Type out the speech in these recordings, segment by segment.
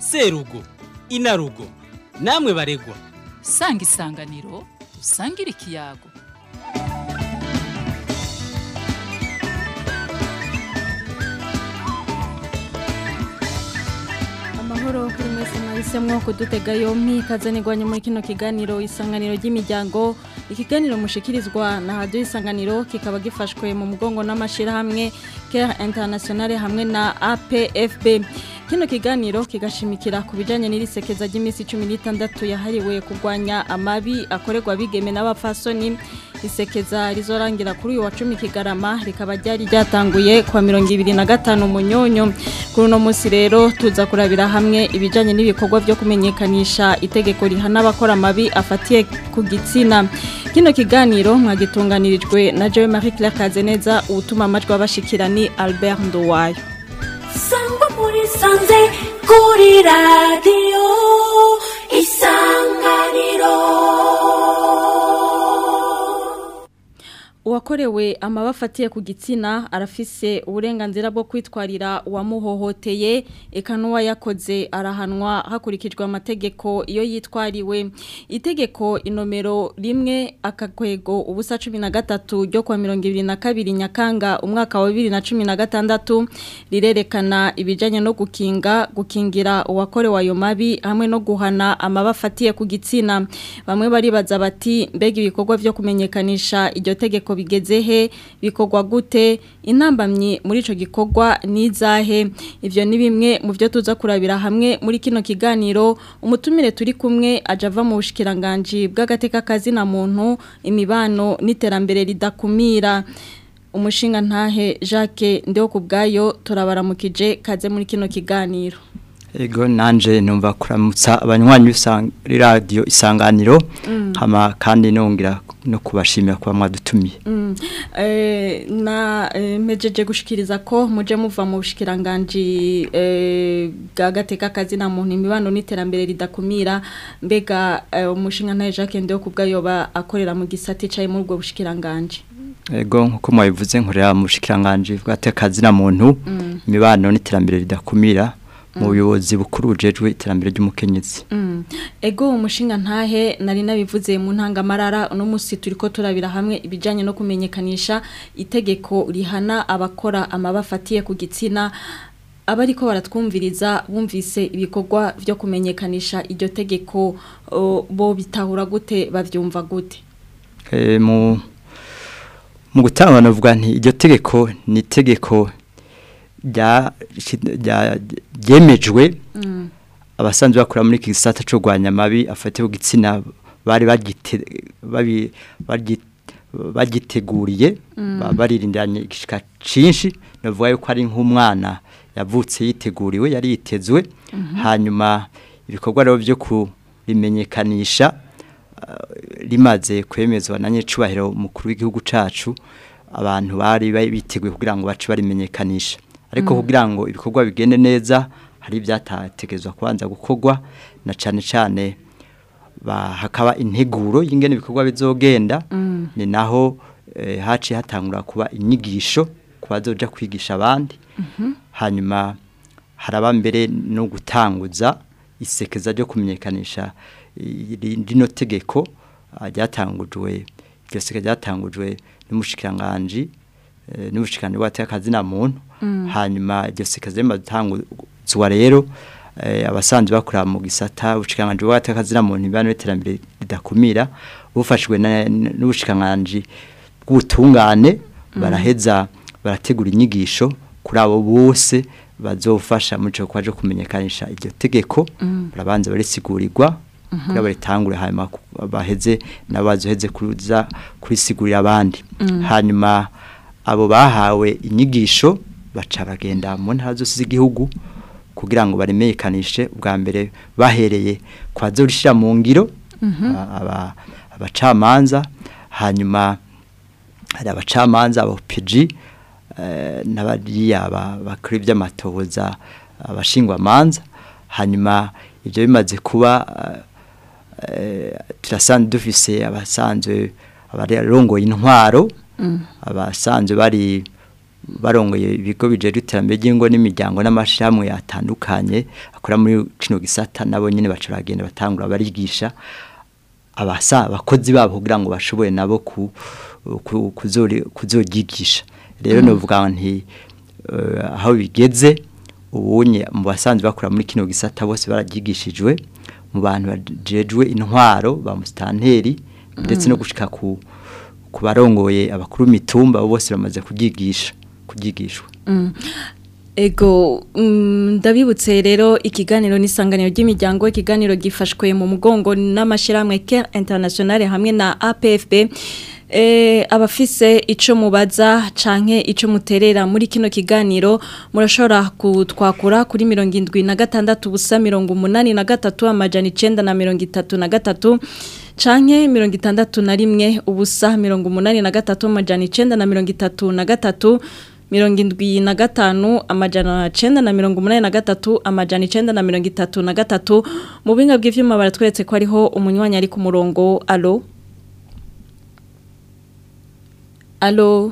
serugo inarugo namwe baregwa sanga isanganiro usangire ikiyago amahoro kuri mwese mwahisemwo kudutega yompi kazanirwanya muri kino kiganiro isanganiro ry'imiryango ikiganiro mushikirizwa na hadiyo isanganiro kikaba gifashwe mu mugongo n'amashyirahamwe kera internationale hamwe na apfb kino kiganiro kigashimikira ku bijyanye n'irisekeza ry'iminsi cumi n'itandatu yahariwe kurwanya amabi akorerwa abigeme n'abapfasoni isekeza rizorangira kuri uyu wa cumi kigarama rikaba ryari ryatanguye kwa mirongo ibiri na gatanu munyonyo kuri uno munsi rero tuza kurabira hamwe ibijyanye n'ibikorwa byo kumenyekanisha itegeko rihana abakora amabi afatiye ku gitsina kino kiganiro mwagitunganirijwe na joe marie claire kazeneza uwutuma amajwi abashikira ni albert nduwayo sangwa muri sanze kuri radiyo isanganiro uwakorewe amaba afatiye ku gitsina arafise uburenganzira bwo kwitwarira uwamuhohoteye eka n'uwayakoze arahanwa hakurikijwe amategeko iyo yitwariwe itegeko inomero rimwe akakwego ubusa cumi na gatatu ryo kwa mirongo ibiri na kabiri nyakanga umwaka wa bibiri na cumi na gatandatu rirerekana ibijyanye no gukinga gukingira uwakorewe ayo mabi hamwe no guhana amaba afatiye ku gitsina bamwe baribaza bati mbega ibikorwa byo kumenyekanisha iryo tegeko bigeze he bikorwa gute intambamyi muri ico gikorwa nizahe ivyo ni bimwe mu byo tuza kurabira hamwe muri kino kiganiro umutumire turi kumwe ajava mu bushikiranganje bw'agateka kazi na muntu imibano n'iterambere ridakumira umushinga ntahe Jacques ndeho kubgayo turabaramukije kaze muri kino kiganiro Ego nanje numva kuramutsa abanywanyi usanga radio isanganiro hama kandi nongira no kubashimira kuba mwadutumiye Mm. Eh, na eh, mejeje gushikiriza ko muje muva mu bushikiranganje eh, bw'agateka kazi na muntu imibano n'iterambere ridakumira mbega eh, umushinga ntahe Jacques ndeho kubgayo akorera mu gisati caye muri ubwo bushikiranganje Ego nkuko mwabivuze nkorera mu bushikiranganje bw'atekazi na muntu imibano n'iterambere ridakumira mu buyobozi bukuru bujejwe iterambere ry'umukenyezi Mm. Ego umushinga ntahe nari nabivuze mu ntangamarara uno musi turiko turabira hamwe ibijanye no kumenyekanisha itegeko rihana abakora amabafatiye ku gitsina abariko baratwumviriza bumvise ibikorwa byo kumenyekanisha iryo tegeko o, bo bitahura gute bavyumva gute Eh, mu mu gutanga navuga nti iryo tegeko ni itegeko rya rya- ryemejwe Mm. abasanzwe bakora muri iki gisata cyo kurwanya amabi afatiye ku gitsina bari bagite babi- bagi- bagiteguriye ba- baririndiranye igishika cinshi navuga yuko ari nk'umwana yavutse yiteguriwe yari yitezwe hanyuma ibikorwa rero byo kurimenyekanisha ah, rimaze kwemezwa na nyecubahiro umukuru w'igihugu cacu abantu bari bari biteguye kugira ngo bace barimenyekanisha ariko kugira ngo ibikorwa bigende neza hari ibyatategezwa kubanza gukorwa na cane cane ba- hakaba integuro y'ingene ibikorwa bizogenda ni naho eh, haciye hatangura kuba inyigisho ku bazoja kwigisha abandi hanyuma haraba mbere no gutanguza isekeza ryo kumenyekanisha iri- rino tegeko ah, ryatangujwe iryo sekeza ryatangujwe n'umushikiranganji eh, n'ubushikiranganje bw'abatekazi na muntu hanyuma iryo sekeza rimaze gutanguzwa rero eh, abasanzwe bakora mu gisata ubushikiranganje bw'abatekazi na muntu ibano n'iterambere ridakumira bufashwe na- n'ubushikiranganje bw'ubutungane baraheza barategura inyigisho kuri abo bose bazofasha mu cyo kwaje kumenyekanisha iryo tegeko barabanza barisigurirwa kugira baritangure hanyuma ku- baheze nabazoheze kuza kurisigurira abandi hanyuma abo bahawe inyigisho baca bagenda mu ntara zose z'igihugu kugira ngo barimenyekanishe ubwa mbere bahereye kwa zorishira mu ngiro aba- aba- abacamanza hanyuma hari abacamanza abapeji n'abariya ba- bakora iby'amatohoza abashingwamanza hanyuma ibyo bimaze kuba eh, turasanzwe dufise abasanzwe abarongoye intwaro abasanzwe bari barongoye ibigo bijejwe iterambere ry'ingo n'imiryango n'amashirahamwe atandukanye akora muri kino gisata nabo nyene baca bagenda batangura barigisha abasa abakozi babo kugira ngo bashobore nabo ku ku- kuzori- kuzoryigisha rero novuga nti eh, aho bigeze ubunye mu basanzwe bakora muri kino gisata bose bararyigishijwe mu bantu bajejwe intwaro ba mustanteri ndetse no gushika ku ku barongoye abakuru mitumba abo bose bamaze kubyigisha kubyigishwa Ego mm, ndabibutse rero ikiganiro n'isanganiro ry'imiryango ikiganiro gifashwe mu mugongo n'amashyirahamwe Care International hamwe na APFB eh abafise ico mubaza canke ico muterera muri kino kiganiro murashobora kutwakura kuri 76 busa 83 amajana 9 na 33 canke 61 ubusa 83 amajana 9 na 33 mirongo indwi na gatanu amajana cenda na mirongo umunani na gatatu amajana icenda na mirongo itatu na gatatu mu buhinga bw'ivyuma baratweretse ko hariho umunywanyi ari ku murongo alo alo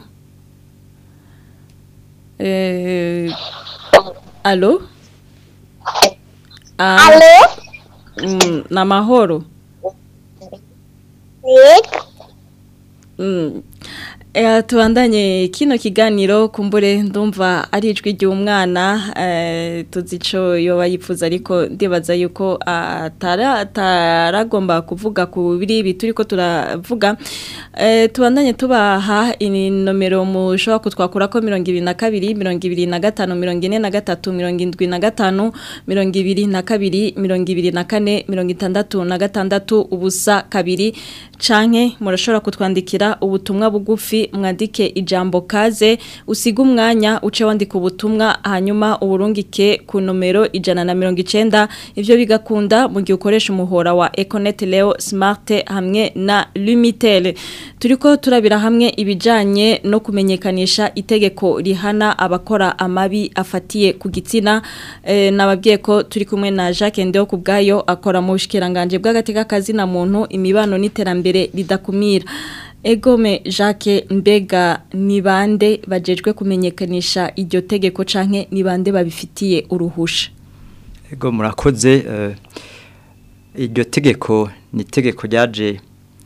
eh, alo Ah, Alo? mm, na mahoro Yego. Mm. Eh, tubandanye kino kiganiro kumbure ndumva ari ijwi ry'umwana eh, tuzi ico yoba yifuza ariko ndibaza yuko atara ataragomba kuvuga ku biri bituri ko turavuga eh, tubandanye tubaha ini nomero mushobora kutwakura ko 22 25 43 75 22 24 66 ubusa kabiri canke murashobora kutwandikira ubutumwa bugufi mwandike ijambo kaze usiga umwanya uce wandika ubutumwa hanyuma uburungike ku nomero ijana na mirongo icenda ivyo bigakunda mu gihe ukoresha umuhora wa Econet Leo Smart hamwe na Lumitel turiko turabira hamwe ibijanye no kumenyekanisha itegeko rihana abakora amabi afatiye ku gitsina e, nababwiye ko turi kumwe na Jacques Ndeo kubgayo akora mu bushikiranganje bw'agateka kazi na muntu imibano n'iterambere ridakumira Egome Jacques Mbega ni bande bajejwe kumenyekanisha iryo tegeko canke ni bande babifitiye uruhusha ego murakoze eh, iryo tegeko ni itegeko ryaje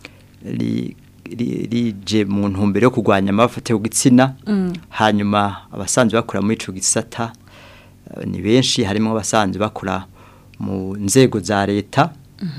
ri- ri- rije mu ntumbero yo kurwanya amafate ku gitsina hanyuma abasanzwe bakora muri ico gisata eh, ni benshi harimo abasanzwe bakora mu nzego za leta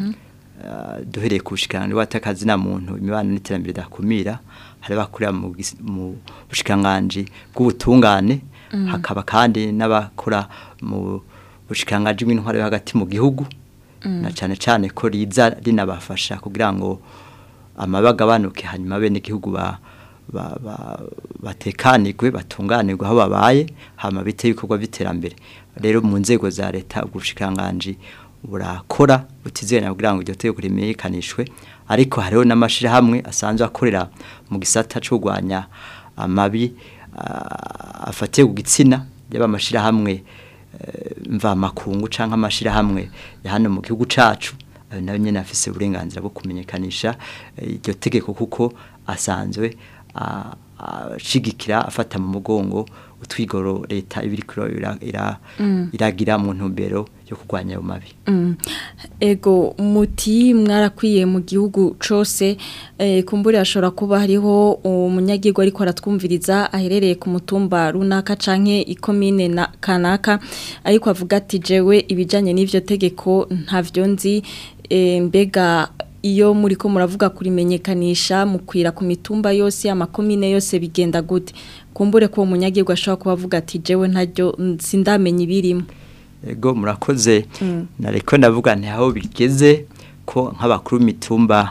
eh, duhereye ku bushikiranganji bw'atakazi na muntu imibano n'iterambere dakumira hari bakorera mu gis- mu bushikiranganji bw'ubutungane hakaba kandi n'abakora mu bushikiranganji bw'intwaro yo hagati mu gihugu na cyane cyane ko riza rinabafasha kugira ngo amabagabanuke hanyuma bene igihugu ba ba- ba- batekanirwe batunganirwe aho babaye hama bite ibikorwa by'iterambere rero mu nzego za leta ubushikiranganji burakora butizerana kugira ngo iryo tegeko rimenyekanishwe ariko hariho n'amashirahamwe asanzwe akorera mu gisata cyo kurwanya amabi ah, afatiye ku gitsina yaba amashirahamwe eh, mvamakungu canke amashirahamwe ya hano mu gihugu cacu ayo nayo nyene afise uburenganzira bwo kumenyekanisha eh, iryo tegeko kuko asanzwe ah, ashigikira afata mu mugongo utwigoro leta ibiriko ira- ira- iragira mu ntumbero yo kurwanya ayo mabi Mm. Ego muti mwarakwiye mu gihugu cose eh, kumbure ashobora kuba hariho umunyagirwa ariko aratwumviriza aherereye ku mutumba runaka canke ikomine na kanaka ariko avuga ati jewe ibijanye n'ivyo tegeko ntavyo nzi eh, mbega iyo muriko muravuga kurimenyekanisha mukwira ku mitumba yose amakomine yose bigenda gute kumbure ko uwo munyagirwa ashobora kuba avuga ati jewe ntaryo sindamenya ibirimo ego murakoze nareko ndavuga nti aho bigeze ko nk'abakuru mitumba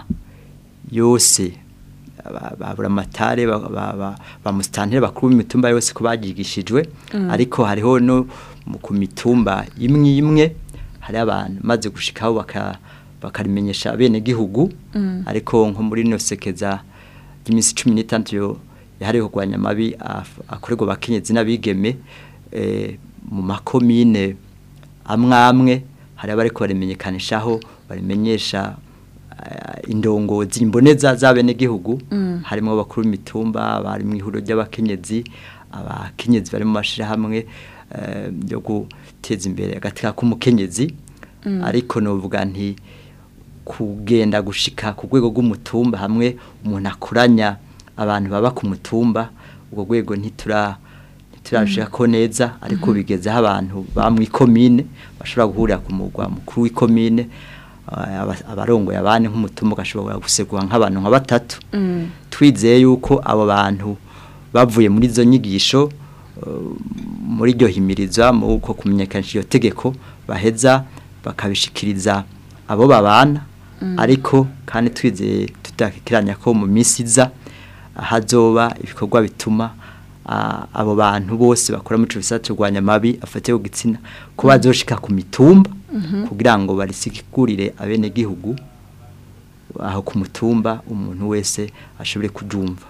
yose ba- babura amatare ba- ba- ba- ba musitantire bakuru mitumba yose ko bagigishijwe ariko hariho no mu- ku mitumba imwe imwe hari abantu maze gushikaho baka bakarimenyesha bene gihugu ariko nko muri no sekeza ry'iminsi 16 yo yahariho kurwanya amabi af- akorerwa bakenyezi n'abigeme eh, mu makomine amwe amwe hari abariko barimenyekanishaho barimenyesha eh, indongozi imboneza z'abenegihugu harimo abakuru b'imitumba bari mu ihuriro ry'abakenyezi abakenyezi bari mu mashirahamwe eh, yo guteza imbere agatika k'umukenyezi ariko novuga nti kugenda gushika ku rwego rw'umutumba hamwe umuntu akuranya abantu baba ku mutumba ubwo rwego ntitura ntiturashika ko neza ariko bigezeho abantu ba mu ikomine bashobora guhurira ku mugwa mukuru w'ikomine eh, aba- abarongoye abandi nk'umutumba ugashobora gusegura nk'abantu nka batatu twizeye yuko abo bantu bavuye muri izo nyigisho eh, muri iryo himiriza mu uko kumenyekanisha iyo tegeko baheza bakabishikiriza abo babana ariko kandi twizeye tudakikiranya ko mu minsi iza hazoba ibikorwa bituma ah, abo bantu bose bakora mu gisata kurwanya amabi afatiye ku gitsina ko bazoshika ku mitumba kugira ngo barisigurire abenegihugu aho ku mutumba umuntu wese ashobore kujumva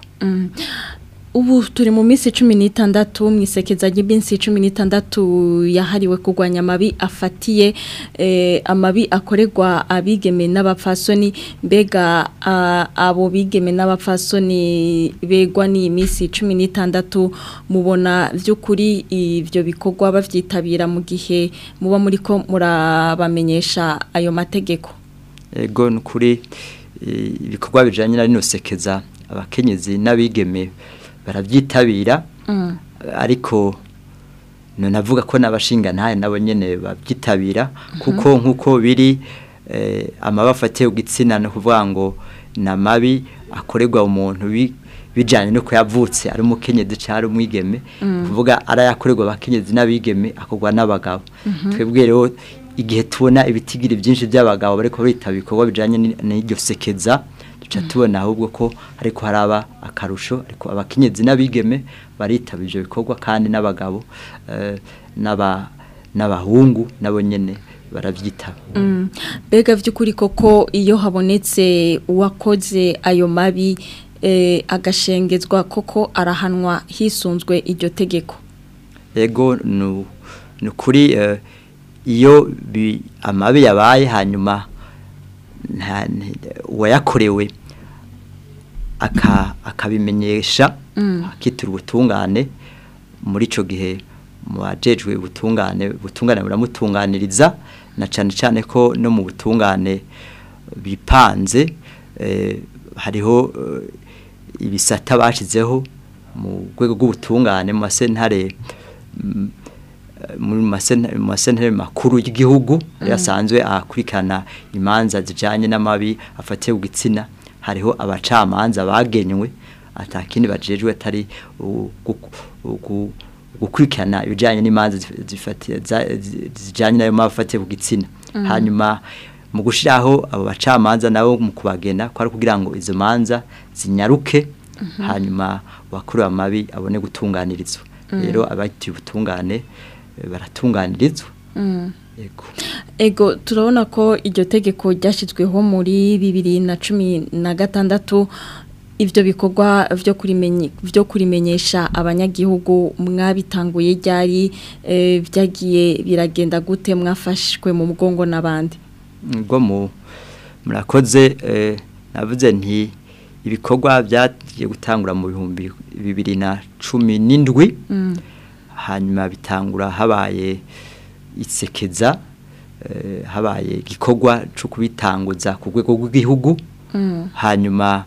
ubu turi mu minsi cumi n'itandatu mu isekeza ry'iminsi cumi n'itandatu yahariwe kurwanya amabi afatiye eh, amabi akorerwa abigeme n'abapfasoni mbega ah, abo bigeme n'abapfasoni begwa n'iyi minsi cumi n'itandatu mubona by'ukuri ibyo bikorwa babyitabira mu gihe muba muri ko murabamenyesha ayo mategeko ego ni ukuri eh, ibikorwa bijyanye na rino sekeza abakenyezi n'abigeme barabyitabira ariko navuga ko n'abashinga ntayo nabo nyine babyitabira kuko nk'uko biri eh, amabi afatiye ku gitsina ni ukuvuga ngo ni amabi akorerwa umuntu bi- bijyanye no yavutse ari umukenyezi cyangwa ari umwigeme kuvuga arayakorerwa abakenyezi n'abigeme akorwa n'abagabo twebwe rero igihe tubona ibitigiri byinshi by'abagabo bariko bitaba ibikorwa bijyanye ni- n'iryo sekeza duca tubona ahubwo ko ariko haraba akarusho ariko abakenyezi n'abigeme baritaba ibyo bikorwa kandi n'abagabo eh, n'aba n'abahungu nabo nyene baravyitaba Mm. Mbega by'ukuri koko iyo habonetse uwakoze ayo mabi eh, agashengezwa koko arahanwa hisunzwe iryo tegeko ego nu ni ukuri eh, iyo bi- amabi yabaye hanyuma nta- nti- uwayakorewe aka- akabimenyesha akitura ubutungane muri ico gihe mu bajejwe ubutungane ubutungane buramutunganiriza na cane cane ko no mu butungane bipanze eh, hariho eh, ibisata bashizeho mu rwego rw'ubutungane mu masentare mm, muri masentare mu masentare makuru y'igihugu yasanzwe akurikirana imanza zijanye n'amabi afatiye ku gitsina hariho abacamanza bagenywe atakindi bajejwe atari u- gu- gu- gukurikirana ibijanye n'imanza zif- zifatiye za- zi- zijanye n'ayo mabi afatiye ku gitsina hanyuma mu gushiraho abo bacamanza nabo mu kubagena ko ari kugira ngo izo manza zinyaruke hanyuma wakorewe amabi abone gutunganirizwa rero abatiye ubutungane eh, baratunganirizwa yego ego turabona ko iryo tegeko ryashyizweho muri bibiri na cumi na gatandatu ibyo bikorwa byo kurimenye byo kurimenyesha abanyagihugu mwabitanguye ryari eh, byagiye biragenda gute mwafashwe mu mugongo n'abandi ngo mu murakoze eh, navuze nti ibikorwa byagiye gutangura mu bihumbi bibiri na cumi n'indwi hanyuma bitangura habaye isekeza eh, habaye igikorwa cyo kubitanguza ku rwego rw'igihugu hanyuma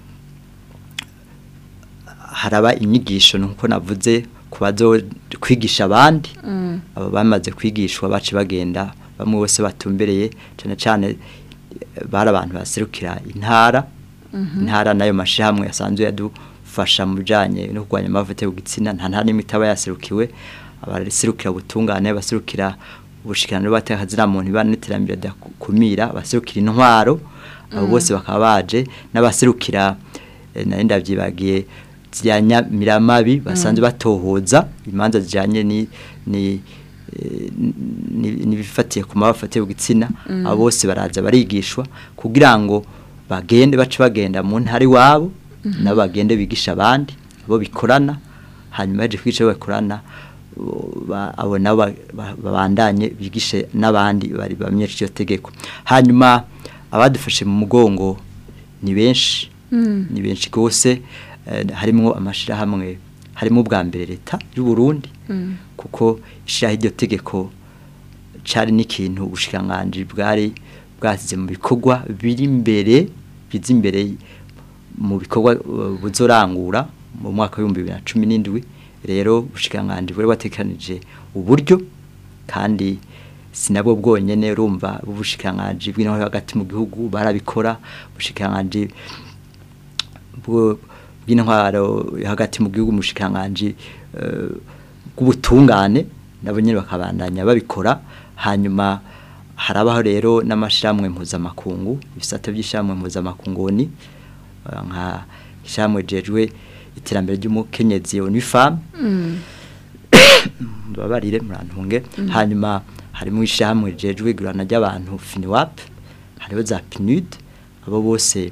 haraba inyigisho nuko navuze kubazo kwigisha abandi abo bamaze kwigishwa bace bagenda bamwe bose batumbereye cyane cyane eh, bari abantu baserukira intara intara nayo mashihamwe yasanzwe yadufasha mu bijanye no kurwanya amavuta yo gitsina nta ntara n'imwe itaba yaserukiwe abaserukira ubutungane baserukira ubushikirano bw'abatekazina muntu ibana n'iterambere ryakumira abaserukira intwaro abo bose bakaba baje n'abaserukira eh, nari ndavyibagiye zijyanya miramabi basanzwe batohoza imanza zijyanye ni ni eh, ni- n'ibifatiye ku mababa afatiye ku gitsina abo bose baraza barigishwa kugira ngo bagende bace bagenda mu ntara iwabo nabo bagende bigisha abandi abo bikorana hanyuma yaje kwica abo bakorana bo- ba- abo nabo ba- ba- babandanye bigishe n'abandi bari bamenyesha iryo tegeko hanyuma abadufashe mu mugongo ni benshi ni benshi rwose eh, harimwo amashirahamwe harimo ubwa mbere leta y'u Burundi kuko ishiraho iryo tegeko cari n'ikintu ubushikiranganji bwari bwasize mu bikorwa biri imbere biza imbere mu bikorwa uh, buzorangura mu mwaka w'ibihumbi bibiri na cumi n'indwi rero ubushikiranganji bwari batekanije uburyo kandi sinabwo bwonyene urumva ubushikiranganji bw'intwaro hagati mu gihugu barabikora ubushikiranganji bwo- bw'intwaro hagati mu gihugu umushikiranganji eh, bw'ubutungane nabo nyene bakabandanya babikora hanyuma harabaho rero n'amashiramwe mpuzamakungu ibisata by'ishiramwe mpuzamakungu ni eh, nka ishiramwe jejwe iterambere ry'umukenyezi UNIFAM mbabarire murantunge hanyuma harimo ishyirahamwe rijejwe igurana ry'abantu finiwap hariho za pinud abo bose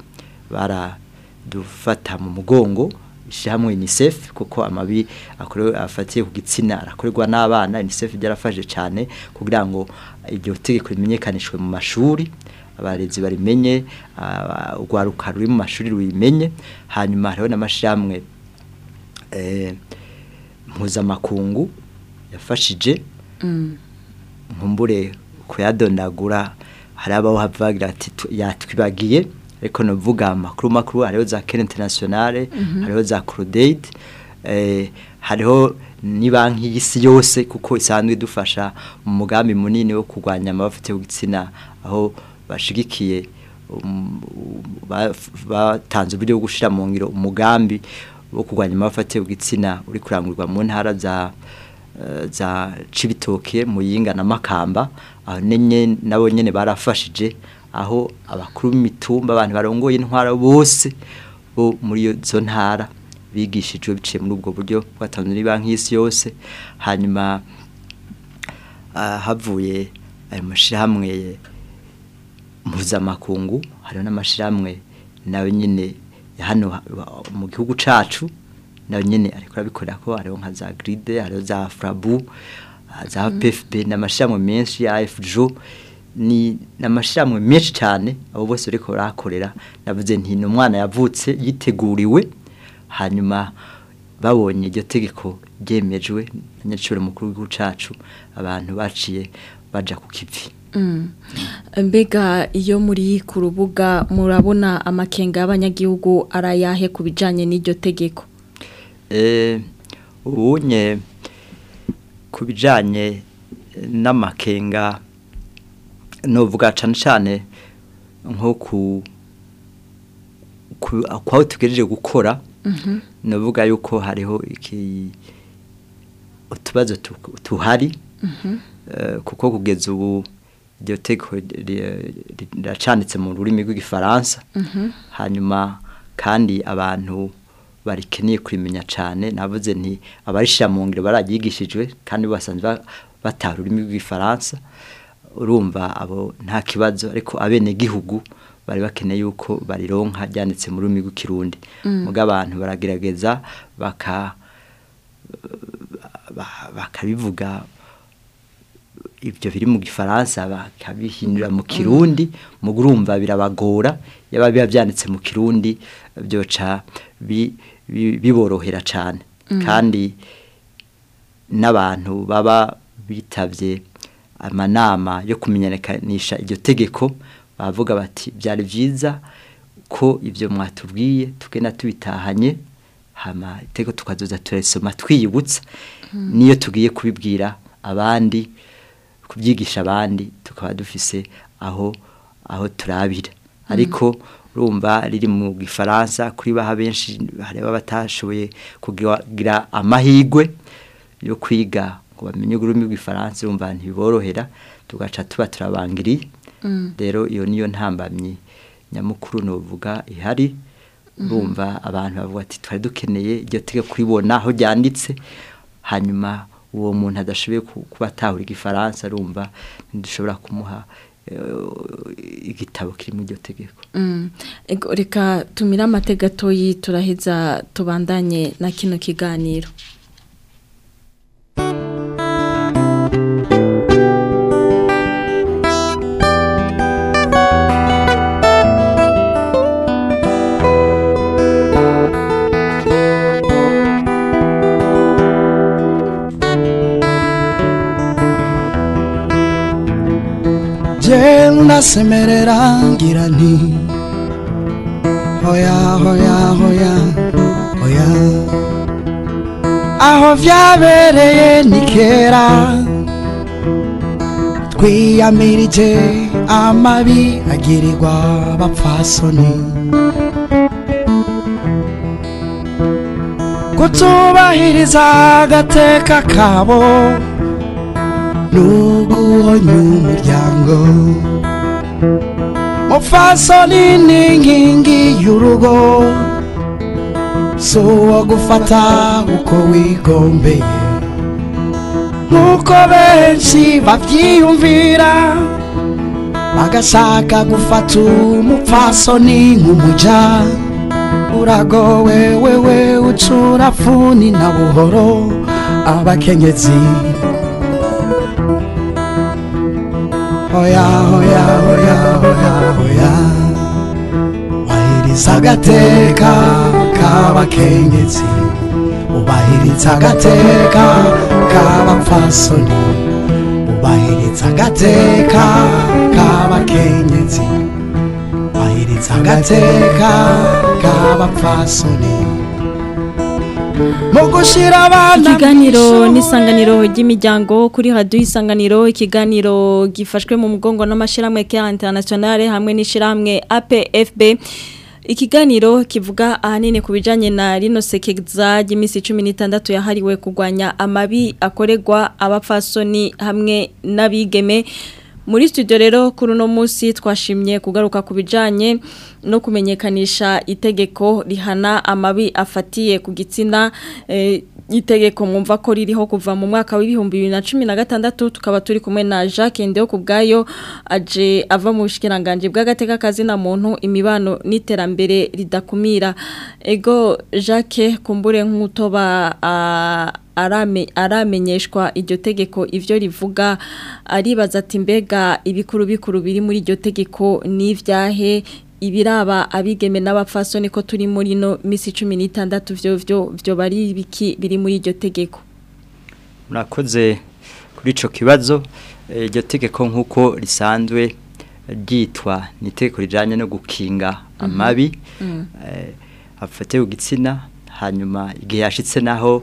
baradufata mu mugongo ishyirahamwe unicef kuko amabi akorewe afatiye ku gitsina arakorerwa n'abana unicef byarafashe cyane kugira ngo iryo tegeko rimenyekanishwe mu mashuri abarezi barimenye aba- urwaruka ruri mu mashuri rubimenye hanyuma hariho n'amashyirahamwe eh, mpuzamakungu yafashije nkumbure kuyadondagura hari abaho havugira ati tu- yatwibagiye ariko novuga amakuru makuru hariho za Care Internationale hariho za Crodaid eh, hariho ni banki y'isi yose kuko isanzwe idufasha mu mugambi munini wo kurwanya amabafite y'igitsina aho bashigikiye um, ba- batanze uburyo bwo gushira mu ngiro umugambi wo kurwanya amabafite y'igitsina uri kurangurwa mu ntara za eh, za Cibitoke Muyinga na Makamba aho nenye nabo nyene barafashije aho abakuru b'imitumba abantu barongoye intwara bose bo muri iyo zo ntara bigishijwe biciye muri ubwo buryo bwatanzwe ni banki y'isi yose hanyuma ah, havuye ayo mashirahamwe mpuzamakungu hariho n'amashirahamwe nawe nyine ya hano ha- mu gihugu cacu nawe nyene ariko arabikorera ko hariho nka za gride hariho za frabu ah, za pfb n'amashirahamwe menshi ya fjo ni n'amashirahamwe menshi cyane abo bose bariko barakorera navuze nti ni umwana yavutse yiteguriwe hanyuma babonye iryo tegeko ryemejwe na nyacure mukuru w'igihugu cacu abantu baciye baja ku kivi mbega iyo muri ku rubuga murabona amakenga y'abanyagihugu arayahe ku bijyanye n'iryo tegeko Eh, ubunye ku bijanye n'amakenga novuga cane cane nko ku ku kwaho tugejeje gukora novuga yuko hariho iki utubazo tu- tuhari Eh, kuko kugeza ubu iryo tegeko ri- ri- riracanditse mu rurimi rw'igifaransa hanyuma kandi abantu barikeneye kurimenya cyane navuze nti abarishira mu ngiro bararyigishijwe kandi basanzwe ba- bataha ururimi rw'igifaransa urumva abo nta kibazo ariko abene gihugu bari bakeneye yuko barironka ryanditse mu rurimi rw'ikirundi muga abantu baragerageza baka ba- bakabivuga ibyo biri mu gifaransa bakabihindura mu kirundi mu urumva birabagora yaba biba byanditse mu kirundi byoca bi- bi- biborohera cyane kandi n'abantu baba bitavye amanama yo kumenyekanisha iryo tegeko bavuga bati byari byiza ko ibyo mwatubwiye tugenda tubitahanye hama iteko tukazoza turesoma twiyibutsa niyo tugiye kubibwira abandi kubyigisha abandi tukaba dufise aho aho turabira ariko urumva riri mu gifaransa kuri baha benshi hareba batashoboye kugira amahigwe yo kwiga ngo bamenye ururimi rw'ifaransa urumva ntibiborohera tugaca tuba turabangiriye rero iyo niyo ntambamyi nyamukuru novuga ihari urumva abantu bavuga ati twari dukeneye iryo tege kuribona aho ryanditse hanyuma uwo muntu adashoboye kuba atahura igifaransa arumva ntidushobora kumuha igitabo kiri mu iryo tegeko reka tumire amategatoyi turaheza tubandanye na kino kiganiro genda semerera ngira nti hoya hoya hoya hoya aho vyabereye ni kera twiyamirije amabi agirirwa abapfasoni kutubahiriza agateka kabo n'uguhonya umuryango mupfasoni ni inkingi y'urugo si uwo gufata uko wigombeye nk'uko benshi babyiyumvira bagashaka gufata umupfasoni nk'umuja uragowe wewe ucura funi na buhoro abakenyezi hoya hoya hoya hoya hoya wahiriza agateka k'abakenyezi ubahiriza agateka k'abapfasoni ubahiriza agateka k'abakenyezi ubahiriza agateka k'abapfasoni mu gushira abana ikiganiro n'isanganiro ry'imiryango kuri hadu isanganiro ikiganiro gifashwe mu mugongo n'amashyirahamwe ya internationale hamwe n'ishyirahamwe APFB ikiganiro kivuga ahanini ku bijyanye na rino sekeza ry'iminsi cumi n'itandatu yahariwe kurwanya amabi akorerwa abapfasoni hamwe n'abigeme muri studio rero kuri uno munsi twashimye kugaruka ku bijyanye no kumenyekanisha itegeko rihana amabi afatiye ku gitsina itegeko mwumva ko ririho kuva mu mwaka w'ibihumbi bibiri na cumi na gatandatu tukaba turi kumwe na jacques ndeho ku bwayo aje ava mu bushikiranganje bw'agateka kazina muntu imibano n'iterambere ridakumira ego jacques kumbure nk'utoba aramenyeshwa iryo tegeko ibyo rivuga aribaza ati mbega ibikuru bikuru biri muri iryo tegeko n'ibyahe ibiraba abigeme n'abapfasoni ko turi muri no misi cumi n'itandatu byo byo byo bari biki biri muri iryo tegeko murakoze kuri icyo kibazo iryo tegeko nk'uko risanzwe ryitwa ni itegeko rijyanye no gukinga amabi afatiye ku gitsina hanyuma igihe yashyitse naho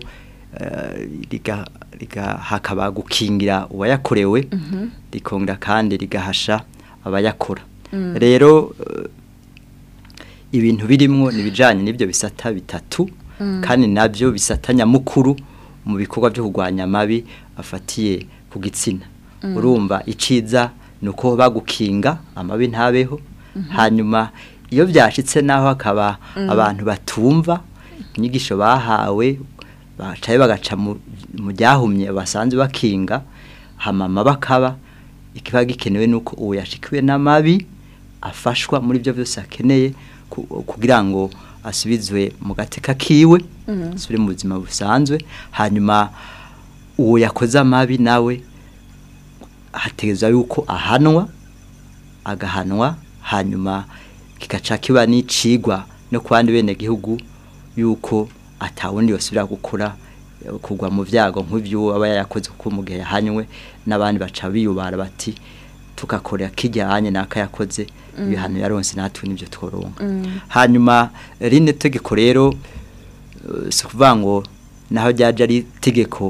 hakaba gukingira uwayakorewe rikongera kandi rigahasha abayakora rero ibintu birimo ni ibijyanye n'ibyo bisata bitatu kandi nabyo bisata nyamukuru mu bikorwa byo kurwanya amabi afatiye ku gitsina urumva iciza ni uko bagukinga amabi ntabeho hanyuma iyo byashyitse naho hakaba abantu batumva inyigisho bahawe bacaye bagaca mu byahumye basanzwe bakinga hamama bakaba ikiba gikenewe nuko uwo yashikiwe n'amabi afashwa muri byo byose akeneye kugira ngo asubizwe mu gateka kiwe asubire mu buzima busanzwe hanyuma uwo yakoze amabi nawe hategezwa yuko ahanwa agahanwa hanyuma kigaca kiba n'icigwa no ku bandi bene gihugu yuko atawundi basubira gukora kugwa mu byago nk'ibyo aba yayakoze kuko mu gihe yahanywe n'abandi baca biyubara bati tugakorera kijyanye n'aka yakoze ibihano yaronse natwe n'ibyo tworonka hanyuma rino tegeko rero si ukuvuga ngo naho ryaje ari itegeko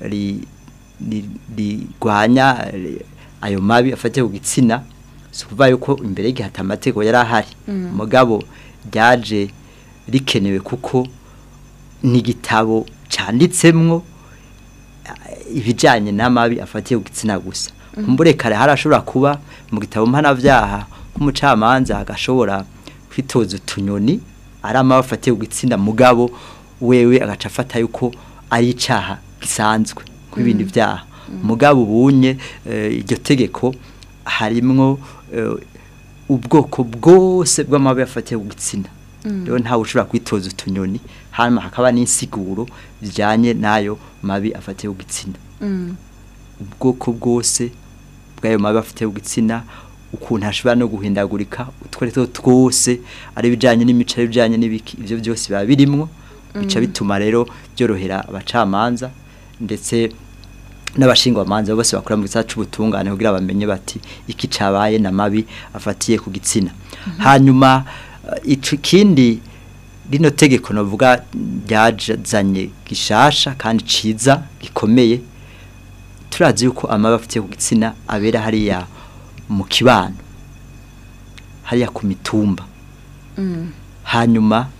rigwanya ayo mabi afatiye ku gitsina si ukuvuga yuko imbere y'igihe amategeko yari ahari mugabo ryaje rikenewe kuko ni igitabo cyanditsemwo ibijyanye n'amabi afatiye ku gitsina gusa kumbure kare harashobora kuba mu gitabo mpanabyaha nk'umucamanza agashobora kwitoza utunyoni ari amabi afatiye ku gitsina mugabo wewe agaca afata yuko ari icyaha gisanzwe nk'ibindi byaha mugabo ubunye iryo tegeko harimwo ubwoko bwose bw'amabi afatiye ku gitsina rero ntawe ushobora kwitoza utunyoni hanyuma hakaba n'insiguro zijyanye n'ayo mabi afatiye ku gitsina ubwoko bwose bw'ayo mabi afatiye ku gitsina ukuntu hashobora no guhindagurika utwo twose ari ibijyanye n'imico ari ibijyanye n'ibiki ibyo byose biba birimwo bica bituma rero byorohera abacamanza ndetse n'abashingwamanza bose bakora mu gisata c'ubutungane kugira bamenye bati iki cabaye na mabi afatiye ku gitsina hanyuma eh, ico kindi rino tegeko novuga ryazanye gishasha kandi ciza gikomeye turazi yuko amabi afitiye ku gitsina abera hariya mu kibano hariya ku mitumba hanyuma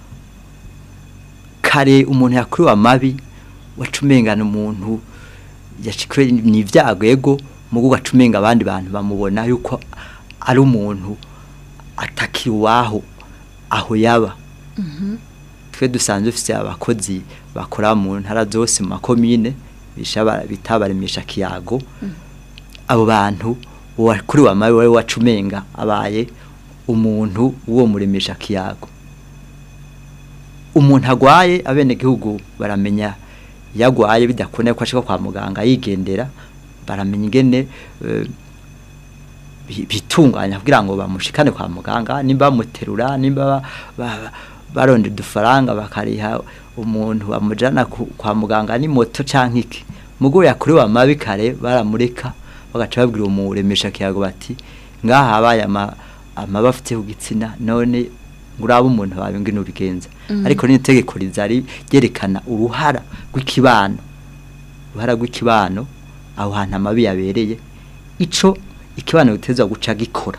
kare umuntu yakuriwe amabi wacumengana umuntu yashikwe ni ibyago ego mugo gacumenga abandi bantu bamubona yuko ari umuntu atakiri waho aho yaba twe dusanzwe dufite abakozi bakora mu ntara zose mu makomine bisha- bita baremesha kiyago abo bantu wakuriwe amabi wowe wacumenga abaye umuntu w'uwo muremesha kiyago umuntu agwaye abenegihugu baramenya iyo agwaye bidakunda ko ashika kwa muganga yigendera baramenya ingene eh, bi- bitunganya kugira ngo bamushikane kwa muganga nimba bamuterura nimba ba- ba- baronde udufaranga bakariha umuntu amujana ku- kwa muganga ni moto canke iki mugo yakuriwe amabi kare baramureka bagaca babwira umuremesha kiyago bati ngaha habaye ama amaba afite ku gitsina none nguraba umuntu wawe ngene ubigenza ariko ni itegeko rizari ryerekana uruhara rw'ikibano uruhara rw'ikibano aho hantu amabi yabereye ico ikibano gitezwa guca gikora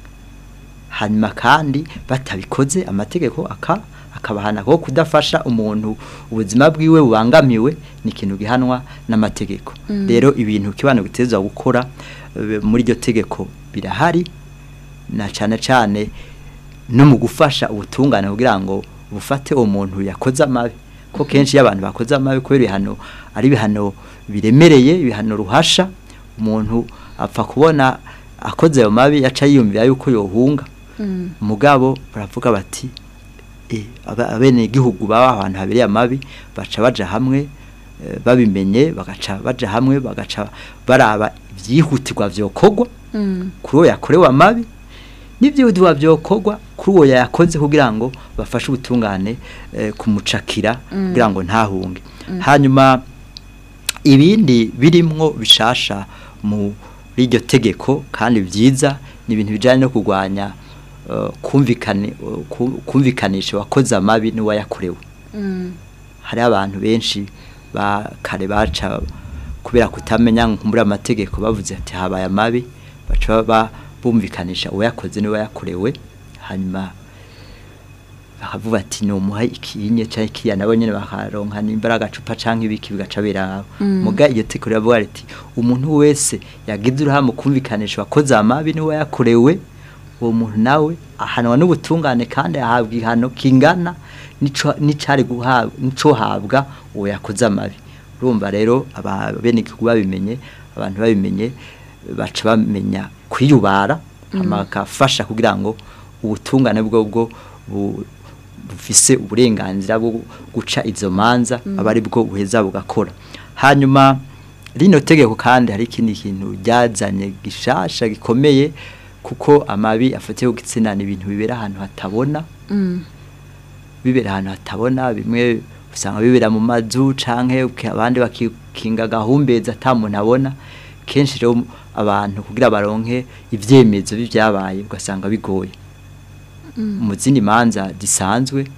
hanyuma kandi batabikoze amategeko aka akabahana ko kudafasha umuntu ubuzima bwiwe bubangamiwe ni ikintu gihanwa n'amategeko rero ibintu kibano gitezwa gukora eh, muri iryo tegeko birahari na cyane cyane no mu gufasha ubutungane kugira ngo bufate uwo muntu yakoze amabi ko kenshi iyo abantu bakoze amabi kubera ibihano ari ibihano biremereye ibihano ruhasha umuntu apfa kubona akoze ayo mabi yaca yiyumvira yuko yohunga mugabo baravuga bati eh, aba- abenegihugu baba ahantu habereye amabi baca baja hamwe eh, babimenye bagaca baja hamwe bagaca baraba ibyihutirwa vyokorwa kuri uwo yakorewe amabi n'ibyihutirwa vyokorwa kuri uwo yayakoze kugira ngo bafashe ubutungane eh, kumucakira kugira ngo ntahunge hanyuma ibindi birimwo bishasha muri iryo tegeko kandi byiza ni ibintu bijyanye no kurwanya eh, kumvikane eh, ku- kumvikanisha wakoze amabi n'uwayakorewe hari abantu benshi ba kare baca kubera kutamenya nkumbura amategeko bavuze ati habaye amabi baca ba bumvikanisha uwayakoze n'uwayakorewe hanyuma bakavuga ati numuha ikinye cyangwa ikiya nabo nyene bakaronka n'imbaraga agacupa canke ibiki bigaca biraba muga iyo teko riravuga riti umuntu wese yagize uruhare mu kumvikanisha wakoze amabi niwe yakorewe uwo muntu nawe ahanwa n'ubutungane kandi ahabwa ihano kingana nico nicari guhabwa nico habwa uwo yakoze amabi urumva rero ababenegihugu babimenye abantu babimenye baca bamenya kwiyubara amakafasha kugira ngo ubutungane bwo bwo bu- bufise uburenganzira bwo guca izo manza aba ari bwo buheza bugakora hanyuma rino tegeko kandi hari ikindi kintu ryazanye gishasha gikomeye kuko amabi afatiye ku gitsina ni ibintu bibera ahantu hatabona bibera ahantu hatabona bimwe usanga bibera mu mazu canke uki- abandi bakikinga gahumbeza ata muntu abona kenshi rero abantu kugira baronke ivyemezo b'ivyabaye ugasanga bigoye mu zindi manza zisanzwe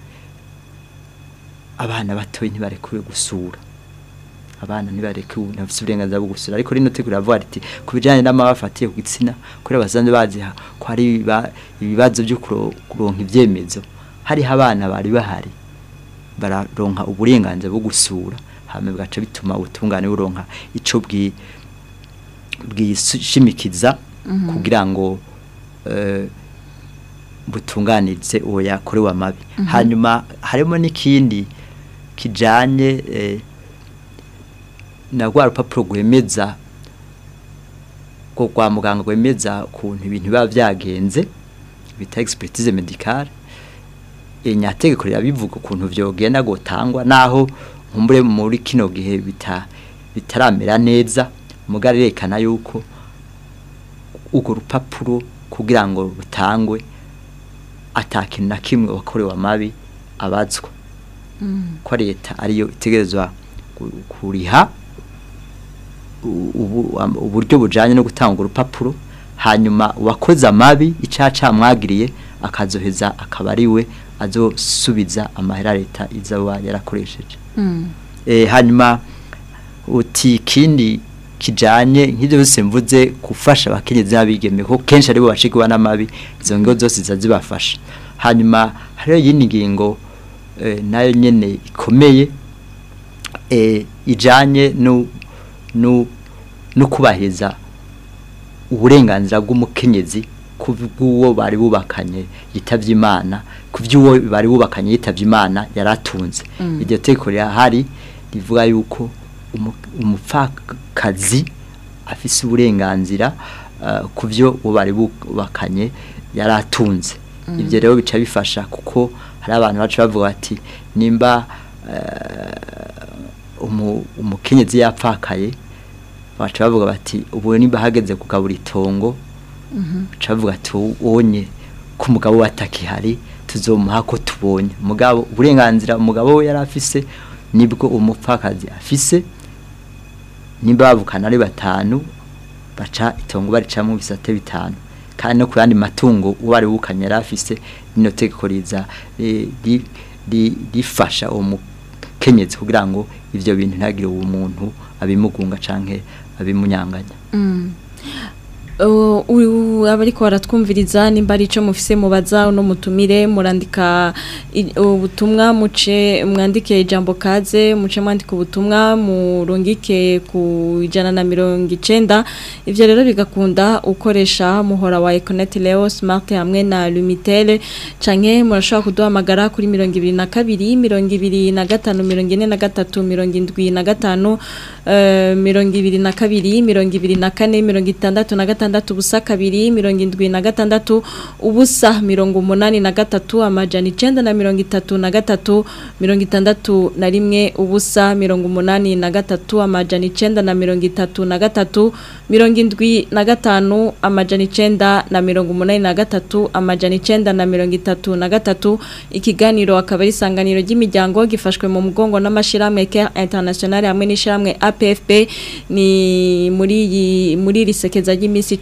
abana batoyi ntibarekuwe gusura abana ntibarekuwe ntafise uburenganzira bwo gusura ariko rino tegura ravuga riti ku bijanye n'amaba afatiye ku gitsina kubera basanzwe bazi ha- ko hari ibiba- ibibazo byo kuro- kuronka ivyemezo hariho abana bari bahari bararonka uburenganzira bwo gusura hama bigaca bituma ubutungane buronka ico bwi bwishimikiza kugira ngo eh, butunganirize uwo yakorewe amabi hanyuma harimo n'ikindi kijanye eh, na rwa rupapuro rwemeza rwo kwa muganga rwemeza ukuntu ibintu biba vyagenze bita expertise medicale inyategeko rirabivuga ukuntu vyogenda gutangwa naho nkumbure muri kino gihe bita bitaramera neza mugari rekana yuko urwo rupapuro kugira ngo rutangwe atakintu na kimwe wakorewe amabi abazwa ko leta ariyo itegerezwa ku- kuriha u- ubu- am- uburyo bujanye no gutanga urupapuro hanyuma uwakoze amabi icaca mwagiriye akazoheza akaba ari we azosubiza amahera leta izaba yarakoresheje eh hanyuma uti kindi kijanye nk'ivyo byose mvuze gufasha abakenyezi n'abigeme ko kenshi aribo bashigwa n'amabi izo ngo zose zazibafasha hanyuma hariyo yindi ngingo eh, nayo nyene ikomeye eh, ijanye no no no kubaheza uburenganzira bw'umukenyezi ku bw'uwo bari bubakanye yitavye imana ku by'uwo bari bubakanye yitavye imana yaratunze iryo teko rihari rivuga yuko umu- umupfakazi afise uburenganzira uh, ku byo uwo bari bubakanye yaratunze ibyo rero bica bifasha kuko hari abantu baca bavuga bati nimba uh, umu- umukenyezi yapfakaye baca bavuga bati ubu nimba hageze kugabura itongo baca bavuga ati wonye ko umugabo we atakihari tuzomuha ko tubonye umugabo uburenganzira umugabo we yari afise nibwo umupfakazi afise nimba bavukana ari batanu baca itongo baricamo ibisate bitanu kandi no ku yandi matungo uwo ari bukanye yari afise rino tegeko riza eh, ri- ri- rifasha uwo mukenyezi kugira ngo ivyo bintu ntagire uwo muntu abimugunga canke abimunyanganya Uh, u- abariko baratwumviriza nimba ari ico mufise mubaza uno mutumire murandika i- ubutumwa muce mwandike ijambo kaze muce mwandika ubutumwa murungike ku ijana na mirongo icenda ivyo rero bigakunda ukoresha muhora wa Econet Leo Smart hamwe na Lumitel canke murashobora kuduhamagara kuri mirongo ibiri na kabiri mirongo ibiri na gatanu mirongo ine na gatatu mirongo indwi na gatanu eh, mirongo ibiri na kabiri mirongo ibiri na kane mirongo itandatu na gatandatu ubusa kabiri mirongo indwi na gatandatu ubusa mirongo umunani na gatatu amajana icenda na mirongo itatu na gatatu mirongo itandatu na rimwe ubusa mirongo umunani na gatatu amajana icenda na mirongo itatu na gatatu mirongo indwi na gatanu amajana icenda na mirongo umunani na gatatu amajana icenda na mirongo itatu na gatatu ikiganiro akaba ari isanganiro ry'imiryango gifashwe mu mugongo n'amashirahamwe Care International hamwe n'ishiramwe APFP ni muri iyi muri iri sekeza ry'imisi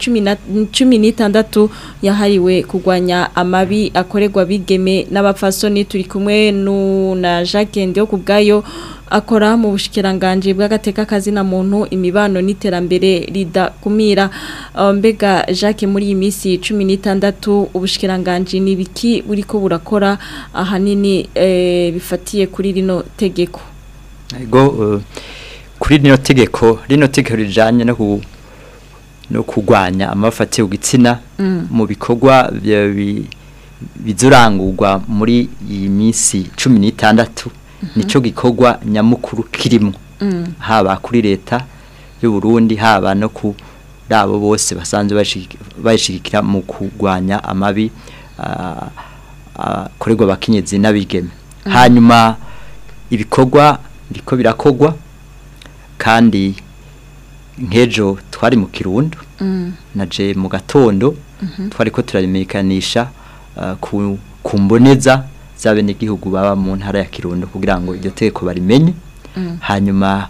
16 yahariwe kugwanya amabi akorerwa bigeme n'abapfasoni turi kumwe nu na Jacques Ndio kubgayo akora mu bushikiranganje bw'agateka kazina muntu imibano n'iterambere ridakumira Uh, mbega Jacques muri iyi misi 16 ubushikiranganje ni biki buriko burakora ahanini eh, bifatiye kuri rino tegeko ego uh, kuri rino tegeko rino tegeko rijanye no ku no kugwanya amafatiye ugitsina mu bikorwa bya- bi- bizurangurwa muri iyi minsi 16 nico gikorwa nyamukuru kirimo haba kuri leta y'u Burundi haba no ku rabo bose basanzwe bashiki- bayishigikira mu kugwanya amabi ah, akorerwa abakenyezi n'abigeme hanyuma ibikorwa biriko birakogwa kandi nk'ejo twari mu kirundo naje mu gatondo twari ko turabimekanisha uh, ku, ku mboneza z'abenegihugu baba mu ntara ya kirundo kugira ngo iryo tegeko barimenye hanyuma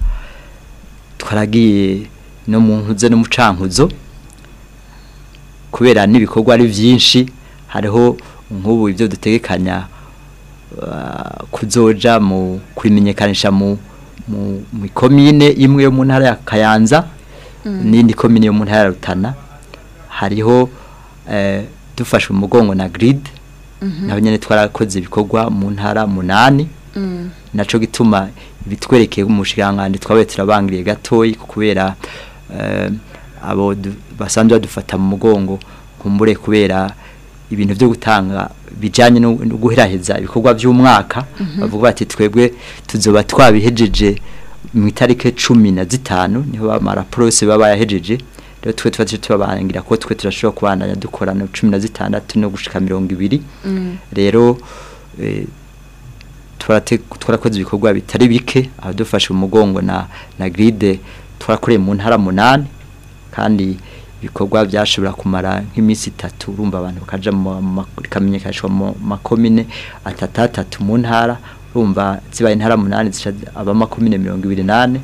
twaragiye no mu nkuze no mu cankuzo kubera n'ibikorwa ari byinshi hariho nk'ubu ibyo dutegekanya uh, kuzoja mu kubimenyekanisha mu mu mu komine imwe yo mu ntara ya Kayanza n'indi komine yo mu ntara ya Rutana hariho eh, dufashwe mu mugongo na grid naho nyene twarakoze ibikorwa mu ntara munani naco gituma ibitwerekeye umushikangandi twabaye turabangiriye gatoyi kubera eh, abo du- basanzwe badufata mu mugongo kumbure kubera ibintu byo gutanga bijanye no no guheraheza ibikorwa by'umwaka bavuga bati twebwe tuzoba twabihejeje mu itarike cumi na zitanu niho bamara prose baba yahejeje rero twe tuba tubabangira ko twe turashobora kubandanya dukorana cumi na zitandatu no gushika mirongo ibiri rero eh, twarate- twarakoze ibikorwa bitari bike aho dufashe umugongo na na gride twarakoreye mu ntara munani kandi ibikorwa byashobora kumara nk'iminsi itatu urumva abantu bakaja mu ma- bikamenyekanishwa mu makomine atatatatu mu ntara urumva zibaye intara munani zica aba makomine mirongo ibiri nane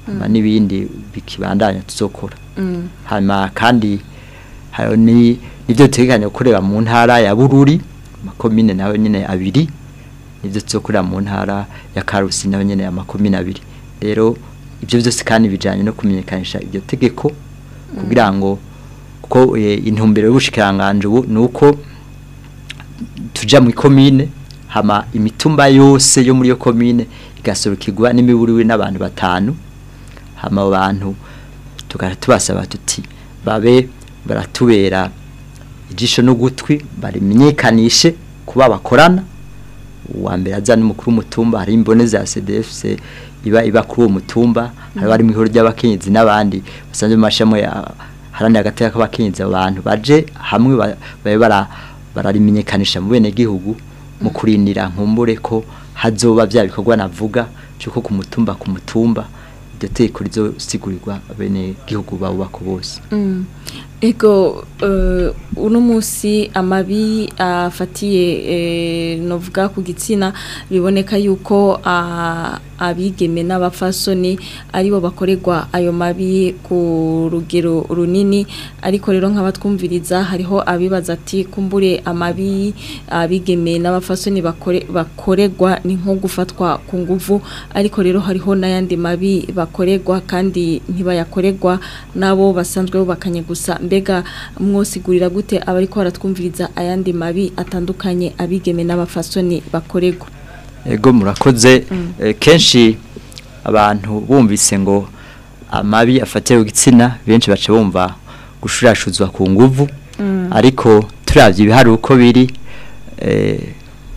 hama n'ibindi bikibandanya tuzokora Mm. hanyuma kandi hari ni nibyo duteganya gukorera mu ntara ya bururi amakomine nayo nyine abiri nibyo tuzokorera mu ntara ya karusi nayo nyine amakomine abiri rero ibyo byose kandi bijyanye no kumenyekanisha iryo tegeko kugira ngo kuko eh, intumbero y'ubushikiranganje ubu ni uko tuja mu komine hama imitumba yose yo muri yo komine igasorukirwa n'imiburiwe n'abantu batanu hama abo bantu tugahita tubasaba tuti babe baratubera ijisho n'ugutwi barimenyekanishe kuba bakorana uwa mbere aza n'umukuru w'umutumba hari imbone za CDFC iba iba kuri uwo mutumba hari bari mu ihoro ry'abakenyezi n'abandi basanzwe mu mashamo ya harani agateka k'abakenyezi abantu baje hamwe ba- babe bara bararimenyekanisha mu bene gihugu mu kurindira nkumbure ko hazoba bya bikorwa navuga cyuko ku mutumba ku mutumba iryo teko rizosigurirwa bene gihugu bawubako bose Mm. Ego uh, uno musi amabi afatiye eh, novuga ku gitsina biboneka yuko ah, abigeme n'abafasoni aribo bakorerwa ayo mabi ku rugero runini ariko rero nk'abatwumviriza hariho abibaza ati kumbure amabi abigeme n'abafasoni bakore, bakorerwa ni nko gufatwa ku nguvu ariko rero hariho n'ayandi mabi bakorerwa kandi ntibayakorerwa nabo basanzwe bubakanye gusa mbega mwosigurira gute abariko baratwumviriza ayandi mabi atandukanye abigeme n'abafasoni bakorerwa ego murakoze Eh, kenshi abantu bumvise ngo amabi afatiye ku gitsina benshi baca bumva gushurashuzwa ku nguvu ariko turavye ibihari uko biri eh,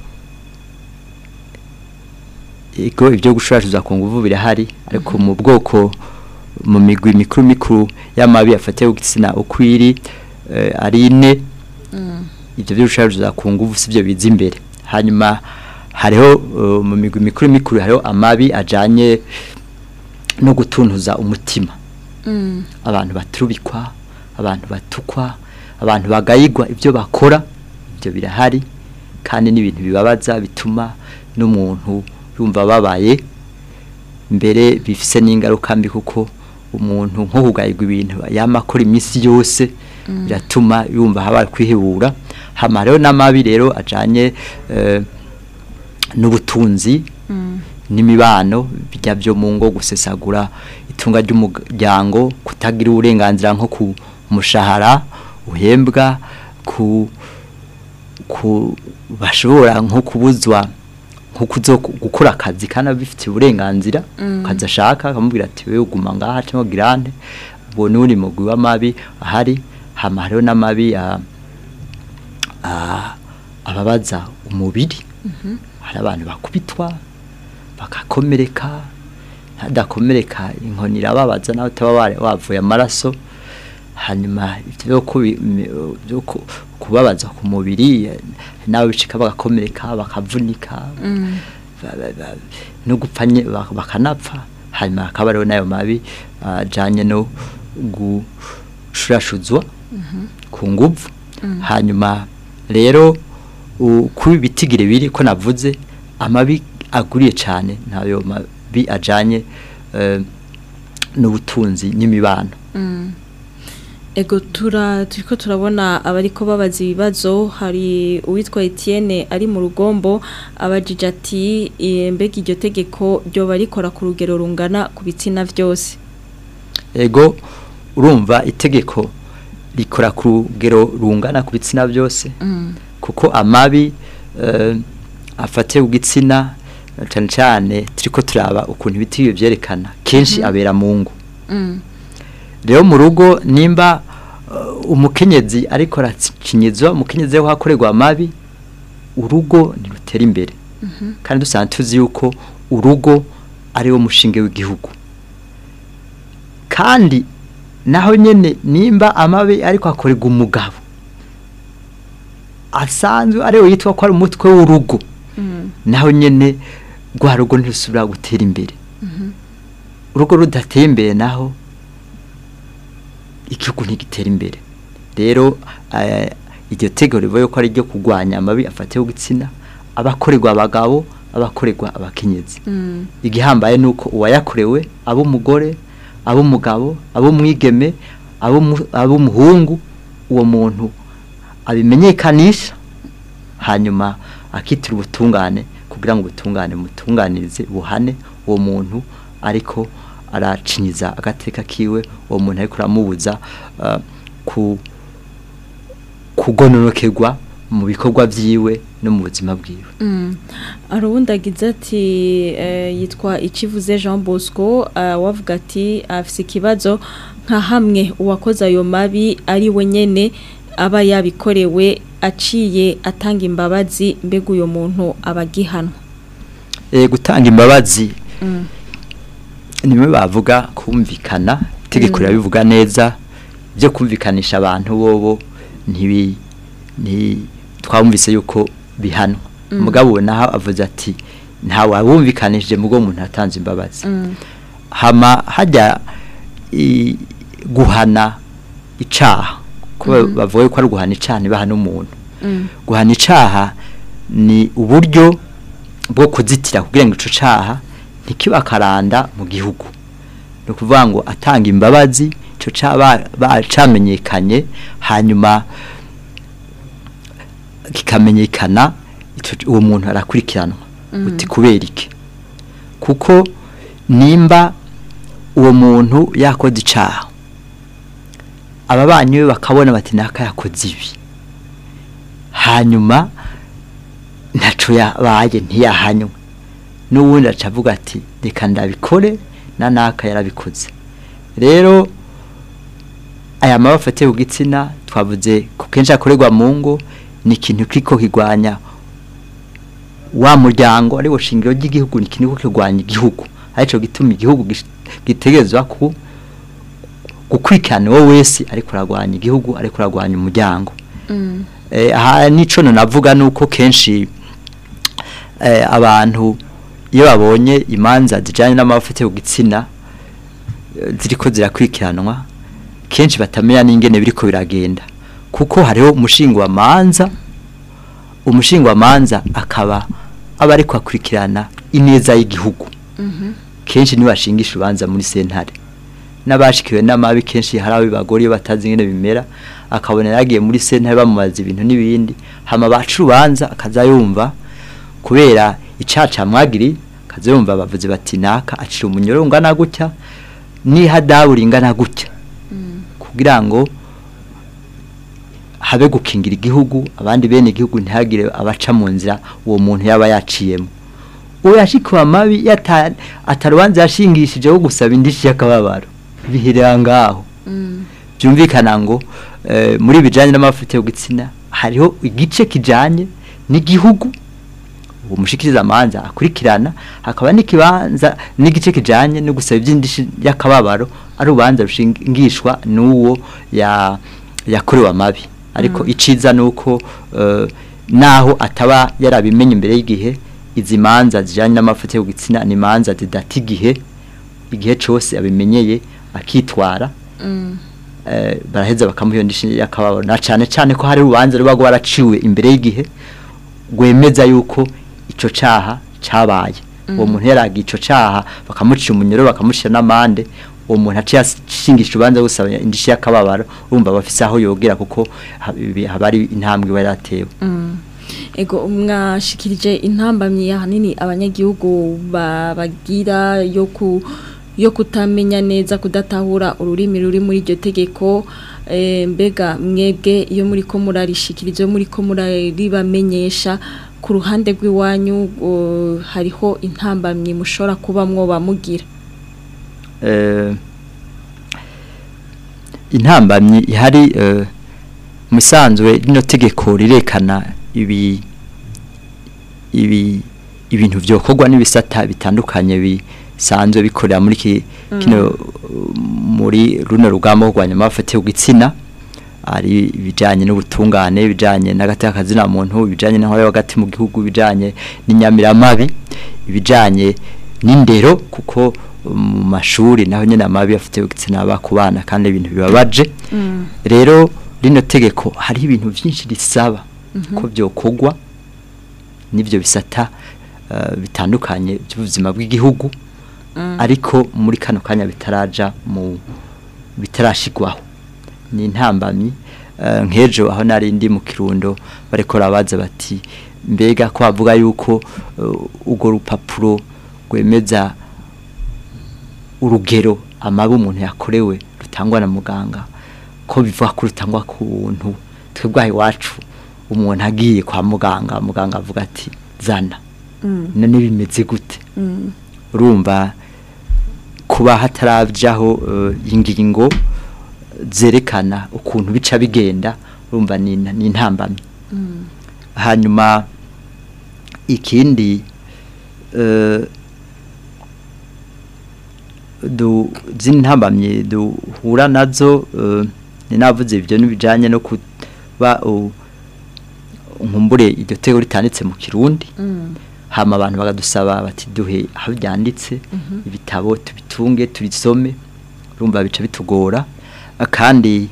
ego ibyo gushurashuzwa ku nguvu birahari ariko mu bwoko mu migwi mikuru mikuru y'amabi afatiye ku gitsina uko iri eh, ari ine ibyo byo gushurashuzwa ku nguvu sivyo biza imbere hanyuma hariho uh, mu migwi mikuru mikuru hariho amabi ajanye no gutuntuza umutima abantu baturubikwa abantu batukwa abantu bagayigwa ibyo bakora ibyo birahari kandi n'ibintu bibabaza bituma n'umuntu yumva ababaye mbere bifise n'ingaruka mbi kuko umuntu nko kugayigwa ibintu yama akora iminsi yose biratuma yumva habaye kwihebura hama rero n'amabi rero ajanye eh, n'ubutunzi n'imibano bijya byo mu ngo gusesagura itunga ry'umuryango kutagira uburenganzira nko ku mushahara uhembwa ku ku bashobora nko kubuzwa nko kuzo gukora akazi kandi abifitiye uburenganzira akazi ashaka akamubwira ati wewe uguma ngaha cyangwa girante ubwo n'uri mugwi w'amabi ahari hama hariho n'amabi ah, ah, ababaza umubiri hari abantu bakubitwa bagakomereka ntadakomereka inkoni irababaza nawe utaba wari- wavuye amaraso hanyuma ibyo byo kubi- mi- byo ku- kubabaza ku mubiri eh, nawe bicika bagakomereka bakavunika ba- ba- ba- no gupfa nye- bak- bakanapfa hanyuma hakaba hariho n'ayo mabi ajyanye no gushurashuzwa ku nguvu hanyuma rero u- kuba ibitigire biri ko navuze amabi aguriye cyane ntayo mabi ajyanye eh, n'ubutunzi n'imibano Ego tura turiko turabona abariko babaza ibibazo hari uwitwa Etienne ari mu rugombo abajije ati "Eh, mbega iryo tegeko ryo barikora ku rugero rungana ku bitsina byose ego urumva itegeko rikora ku rugero rungana ku bitsina byose kuko amabi eh, afatiye ku gitsina cyane cyane turiko turaba ukuntu ibiti byerekana kenshi abera mu ngo rero mu rugo nimba uh, umukenyezi ariko aracinyizwa umukenyezi we hakorerwa amabi urugo ntirutera imbere kandi dusanzwe tuzi yuko urugo ari wo mushinge w'igihugu kandi naho nyene nimba amabi ariko akorerwa umugabo asanzwe ariwe yitwa ko ari umutwe w'urugo naho nyene rwa rugo ntirusubira gutera imbere urugo rudateye imbere naho igihugu ntigitera imbere rero eh, iryo tegeko rivuye ko ari ryo kurwanya amabi afatiye ku gitsina abakorerwa abagabo abakorerwa abakenyezi igihambaye nuko uwayakorewe abo umugore abo umugabo abo umwigeme abo mu- abo umuhungu uwo muntu abimenyekanisha hanyuma akitira ubutungane kugira ngo ubutungane mutunganirize buhane uwo muntu ariko aracinyiza agateka kiwe uwo muntu ariko aramubuza uh, ku kugononokerwa mu bikorwa vyiwe no mu buzima bwiwe hari uwundi agize ati eh, yitwa ikivuze jean bosco eh, wavuga ati afise ikibazo nka hamwe uwakoze ayo mabi ari we nyene aba yabikorewe aciye atanga imbabazi mbega uyo muntu aba agihanwa e, gutanga imbabazi nimwe bavuga kumvikana itegeko rirabivuga neza byo kumvikanisha abantu bobo ntibi nti twumvise yuko bihanwa mugabo naho avuze ati nta wabumvikanishije mugo umuntu atanze imbabazi hama hajya i- guhana icaha kuba bavuga ko ari guhana icaha ntibahana umuntu guhana icaha ni uburyo bwo kuzitira kugira ngo ico caha ntikiba karanda mu gihugu ni ukuvuga ngo atanga imbabazi ico caha ba- bacamenyekanye hanyuma kikamenyekana ico- uwo muntu arakurikiranwa uti kubera iki kuko nimba uwo muntu yakoze icaha ababanyi be bakabona bati naka yakoze ibi hanyuma ntaco yabaye ntiyahanywe n'ubundi aca avuga ati reka ndabikore na naka yarabikoze rero aya maba afatiye ku gitsina twavuze ku kenshi akorerwa mu ngo ni ikintu kiko kigwanya wa muryango ari wo shingiro ry'igihugu ni ikintu kiko kigwanya igihugu arico gituma igihugu gish- gitegerezwa ku gukurikirana uwo wese ariko aragwanya igihugu ariko aragwanya umuryango eh, aha nico navuga nuko kenshi eh, abantu iyo babonye imanza zijanye n'amafate ku gitsina eh, ziriko zirakurikiranwa kenshi batamenya n'ingene biriko biragenda kuko hariho umushinga wa manza umushinga wa manza akaba aba ariko akurikirana ineza y'igihugu kenshi niwe bashingisha urubanza muri sentare n'abashikiwe n'amabi kenshi hari abo bagore iyo batazi ingene bimera akabona yagiye muri sentare bamubaza ibintu n'ibindi hama baca urubanza akaza yumva kubera icaca mwagiri akaza yumva bavuze bati naka acira umunyoro ungana gutya n'ihadabu ringana gutya kugira ngo habe gukingira igihugu abandi bene igihugu ntihagire abaca mu nzira uwo muntu yaba yaciyemo uwo yashikiwe amabi yata- atarubanza yashingishije wo gusaba indishi y'akababaro bihirira ngaho byumvikana ngo eh, muri bijanye n'amafuta yo gitsina hariho igice kijanye n'igihugu uwo mushikiriza amanza akurikirana hakaba n'ikibanza n'igice kijanye no gusaba iby'indishi y'akababaro ari ubanza rushingishwa n'uwo ya yakorewe amabi ariko iciza nuko eh, naho ataba yarabimenye imbere y'igihe izi manza zijanye n'amafuta yo gitsina ni manza zidata igihe igihe cose abimenyeye akitwara eh, baraheza bakamuha ndishi yakababaro na cane cane ko hari urubanza ruba rwaraciwe imbere y'igihe gwemeza yuko ico caha cabaye uwo muntu yaragiye ico caha bakamucira umunyoro bakamucira n'amande uwo muntu aciye ashingisha urubanza gusaba indishi y'akababaro urumva bafise aho yogera kuko ha- ibi- haba ari intambwe iba yaratewe ego mwashikirije intambamyi ahanini abanyagihugu ba- bagira yo ku yo kutamenya neza kudatahura ururimi ruri muri iryo tegeko eh, mbega mwebwe iyo muri ko murarishikiriza iyo muri ko muraribamenyesha ku ruhande rw'iwanyu uh, hariho intambamyi mushobora kuba mwoba mugira eh, intambamyi ihari eh, musanzwe rino tegeko rirekana ibi ibi ibintu byokorwa n'ibisata bitandukanye bisanzwe bikorera muri ki, kino muri runo rugamba rwo kurwanya amafati y'igitsina ari ibijanye n'ubutungane ibijanye n'agateka kazina muntu ibijanye n'aho hagati mu gihugu ibijanye n'inyamiramabi ibijanye n'indero kuko mu mashuri naho nyene amabi afite igitsina aba ku bana kandi ibintu bibabaje rero rino tegeko hari ibintu byinshi risaba ko byokorwa n'ivyo bisata eh, bitandukanye by'ubuzima bw'igihugu ariko muri kano kanya bitaraja mu bitarashigwaho ni intambamyi eh, nk'ejo aho nari ndi mu kirundo bariko rabaza bati mbega ko bavuga yuko eh, urwo rupapuro rwemeza urugero amabi umuntu yakorewe rutangwa na muganga ko bivuga ko rutangwa ku buntu twebwe aha iwacu umuntu agiye kwa muganga muganga avuga ati zana none bimeze gute urumva kuba hatarabyaho eh, ingingo zerekana ukuntu bica bigenda urumva ni ni intambamyi hanyuma ikindi eh, du zindi ntambamye duhura nazo eh, ni navuze ibyo n'ibijanye no kuba uh, nkumbure iryo tego ritanditse mu kirundi hama abantu bagadusaba bati duhe aho byanditse ibitabo tubitunge turisome urumva bica bitugora eh, kandi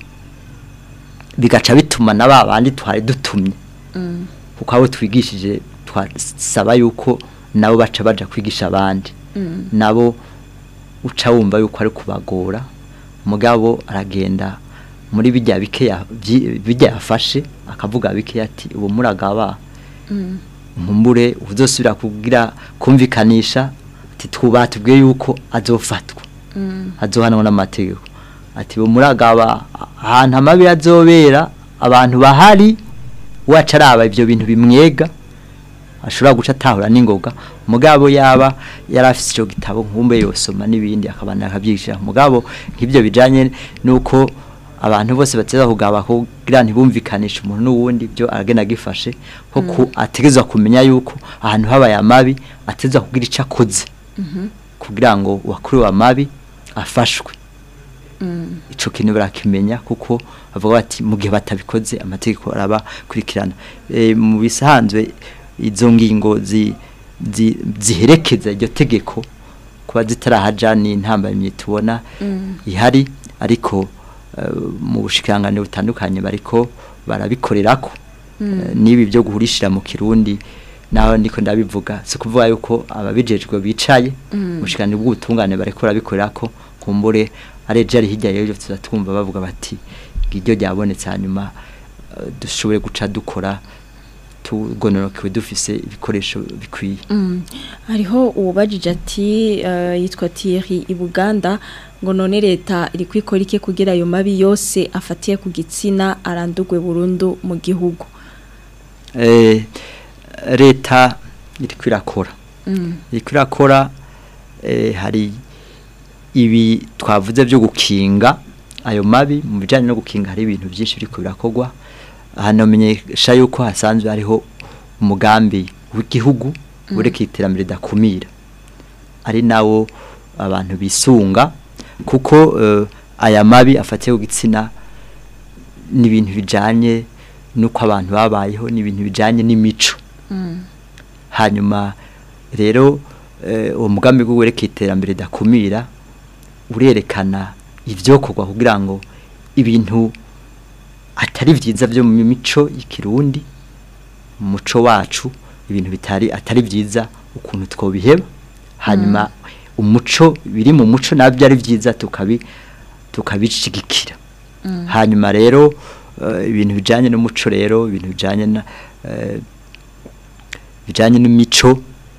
bigaca bituma na ba bandi twari dutumye kuko abo twigishije twasaba yuko nabo baca baja kwigisha abandi nabo uca wumva yuko ari kubagora mugabo aragenda muri bijya bike ya- byi- bijya yafashe akavuga bike ati ubu muragaba nkumbure uzosubira kugira kumvikanisha ati twubatubwiye yuko azofatwa azohanwa n'amategeko ati ubu muragaba ahantu amabi azobera abantu bahari waca araba ibyo bintu bimwega ashobora guca atahura n'ingoga mugabo yaba yari afite icyo gitabo nkumbe yosoma n'ibindi akabana akabyigisha mugabo nk'ibyo bijanye nuko abantu bose bateza kugaba kugira ntibumvikanishe umuntu n'uwundi byo aragenda agifashe ko ku- ategerezwa kumenya yuko ahantu habaye amabi ategerezwa kugira icyo akoze kugira ngo uwakorewe amabi afashwe ico kintu barakimenya kuko bavuga bati mu gihe batabikoze amategeko arabakurikirana e, mu bisanzwe izo ngingo zi, zi, ziherekeza iryo tegeko kuba zitarahaja ni intambamye tubona ihari ariko eh, mu bushikirangane butandukanye bariko barabikorerako Eh, n'ibi byo guhurishira mu kirundi naho ndiko ndabivuga si kuvuga yuko ababijejwe bicaye ubushikirangane bw'ubutungane bariko barabikorerako kumbure areje ari hirya y'ejo tuzatwumva bavuga bati ngiryo ryabonetse hanyuma eh, dushobore guca dukora tugonorokewe dufise ibikoresho bikwiye hariho uwubajije ati eh, yitwa Thierry i Buganda ngo none leta iri kwikora iki kugira ayo mabi yose afatiye ku gitsina arandugwe burundu mu gihugu Eh, leta iriko irakora iriko irakora eh, hari ibi twavuze byo gukinga ayo mabi mu bijyanye no gukinga hari ibintu byinshi biriko birakorwa hanamenyesha yuko hasanzwe hariho umugambi w'igihugu ureka iterambere ridakumira ari nawo abantu bisunga kuko eh, aya mabi afatiye ku gitsina ni ibintu bijanye nuko abantu babayeho ni ibintu bijanye n'imico hanyuma rero eh, uwo mugambi wo wereka iterambere ridakumira urerekana ivyokorwa kugira ngo ibintu atari vyiza byo mu mico y'ikirundi mu muco wacu ibintu bitari atari vyiza ukuntu twobiheba hanyuma umuco biri mu muco nabyo ari vyiza tukabi tukabishigikira hanyuma rero eh, ibintu bijanye n'umuco rero ibintu bijanye na eh, bijanye n'imico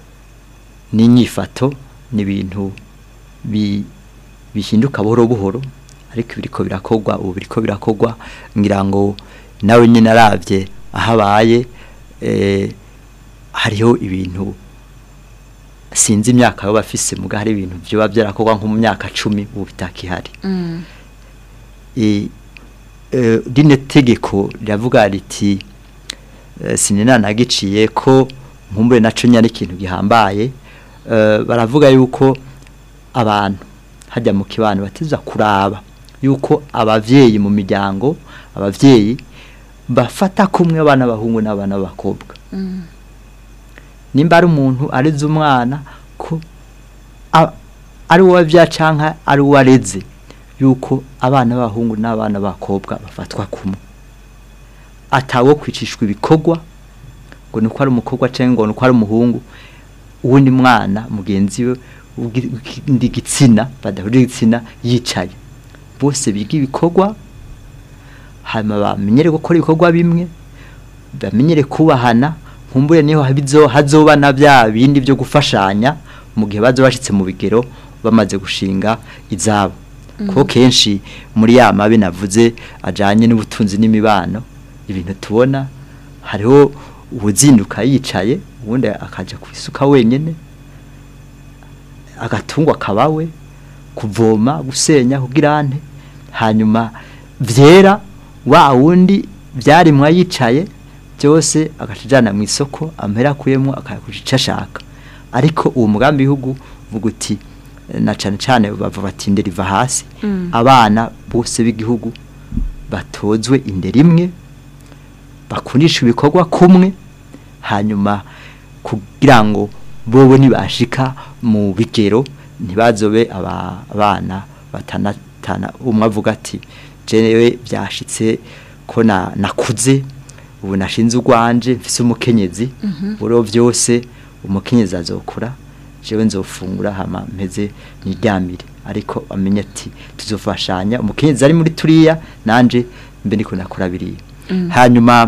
n'inyifato ni ibintu bi bihinduka buhoro buhoro ariko biriko birakorwa ubu biriko birakorwa ngira ngo nawe nyine aravye ahabaye eh, hariho ibintu sinzi imyaka yo bafise muga hari ibintu byoba byarakorwa nko mu myaka cumi ubu bitakihari e, e, rino tegeko riravuga riti e, sinenanagiciye ko nkumbure naco nyari ikintu gihambaye e, baravuga yuko abantu hajya mu kibano batiza kuraba yuko abavyeyi mu miryango abavyeyi bafata kumwe abana bahungu n'abana b'abakobwa nimba ari umuntu areze umwana ko a- ari uwo canka ari uwo areze yuko abana b'abahungu n'abana b'abakobwa bafatwa kumwe atawo kwicishwa ibikorwa ngo nuko ari umukobwa cyangwa ngo nuko ari umuhungu uwundi mwana mugenzi we w'igi- w'ikindi gitsina badahuje igitsina yicaye bose biga ibikorwa hanyuma bamenyere gukora ibikorwa bimwe bamenyere kubahana nkumbure niho habizo hazoba na bya bindi byo gufashanya mu gihe bazo bashitse mu bigero bamaze gushinga izabo kuko kenshi muri ya mabi navuze ajanye n'ubutunzi n'imibano ibintu tubona hariho ubuzinduka yicaye ubundi akaja kwisuka wenyene agatungwa kabawe kuvoma gusenya kugirante hanyuma vyera wa wundi vyarimwa yicaye byose agacajana mu isoko amera kuyemo akayakuja ico ashaka ariko uwo mugambi w'igihugu vuga uti eh, na cane cane bava bati indero iva hasi abana bose b'igihugu batozwe indero imwe bakundisha ibikorwa kumwe hanyuma kugira ngo bobo nibashika mu bigero ntibazobe aba- abana batanatana umwe avuga ati jewe byashitse ko na nakuze ubu nashinze urwanje mfise umukenyezi buro byose umukenyezi azokura jewe nzofungura hama mpeze niryamire ariko amenye ati tuzofashanya umukenyezi ari muri turiya nanje mbe ndiko nakora biriya hanyuma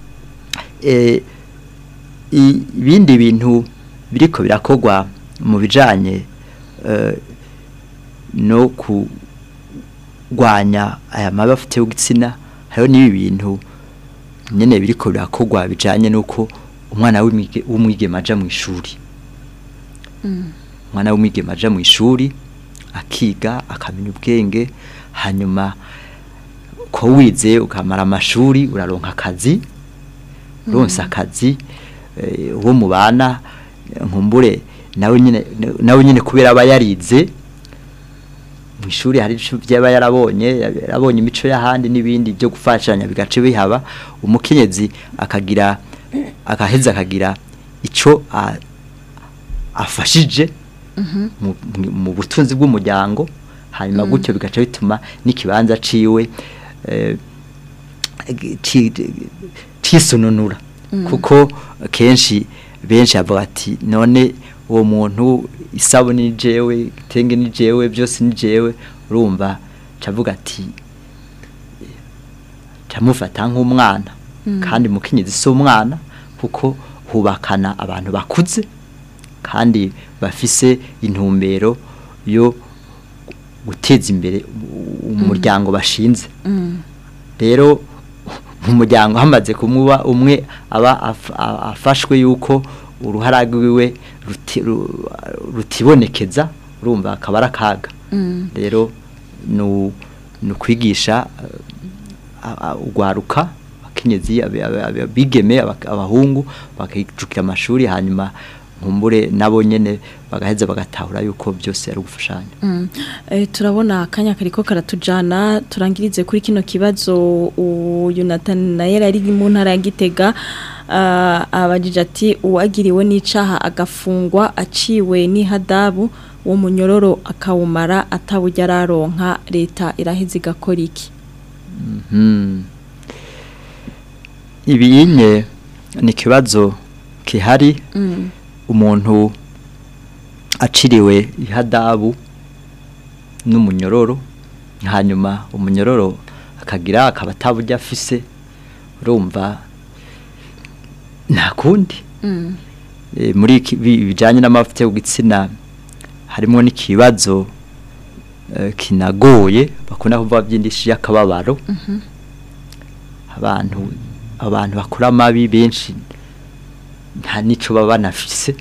eh, i- ibindi bintu biriko birakogwa mu bijanye eh, no kurwanya aya mabi afite y'igitsina hariho n'ibi bintu nyene biriko birakogwa bijanye nuko umwana w'umwige- w'umwigeme aja mu ishuri umwana w'umwigeme aja mu ishuri akiga akamenya ubwenge hanyuma ko wize ukamara amashuri uraronka akazi uronse akazi eh, uwo mubana eh, nkumbure nawe nyine nawe nyine kubera aba yarize mu ishuri hari ico byaba yarabonye yarabonye imico y'ahandi n'ibindi byo gufashanya bigace bihaba umukenyezi akagira akaheza akagira ico a- afashije mu- mu- mu butunzi bw'umuryango hanyuma gutyo bigaca bituma n'ikibanza ciwe eh, ci- cisununura kuko kenshi benshi bavuga ati none uwo muntu isabune ni jewe igitenge ni jewe byose ni jewe urumva cavuga ati camufata nk'umwana kandi mukenyezi si umwana kuko hubakana abantu bakuze kandi bafise intumbero yo guteza imbere umuryango bashinze rero mu muryango hamaze kumuba umwe aba af- a- afashwe yuko uruhara rwiwe ruti- ru- rutibonekeza urumva akaba ari akaga rero nu- ni ukwigisha eh, a- a- ugwaruka abakenyezi abe- abe- abe- abigeme aba- abahungu bakijukira amashuri hanyuma nkumbure nabo nyene bagaheza bagatahura yuko byose ari ugufashanya Mm. Eh, turabona akanya kariko karatujana turangirize kuri kino kibazo uyu Nathan naye ari mu ntara ya Gitega ah, abajije ati uwagiriwe n'icaha agafungwa aciwe n'ihadabu wo munyororo akawumara ataburya araronka leta iraheze igakora iki Mhm. ibinye ni ikibazo kihari Mm. umuntu aciriwe ihadabu n'umunyororo hanyuma umunyororo akagira akaba ataburyo afise urumva nta kundi Mm. Eh, muri iki- bi- bijanye n'amavuta yo gitsina harimo n'ikibazo eh, kinagoye bakunda kuvuga by'indishi y'akababaro abantu abantu bakora amabi benshi nta nico baba banafise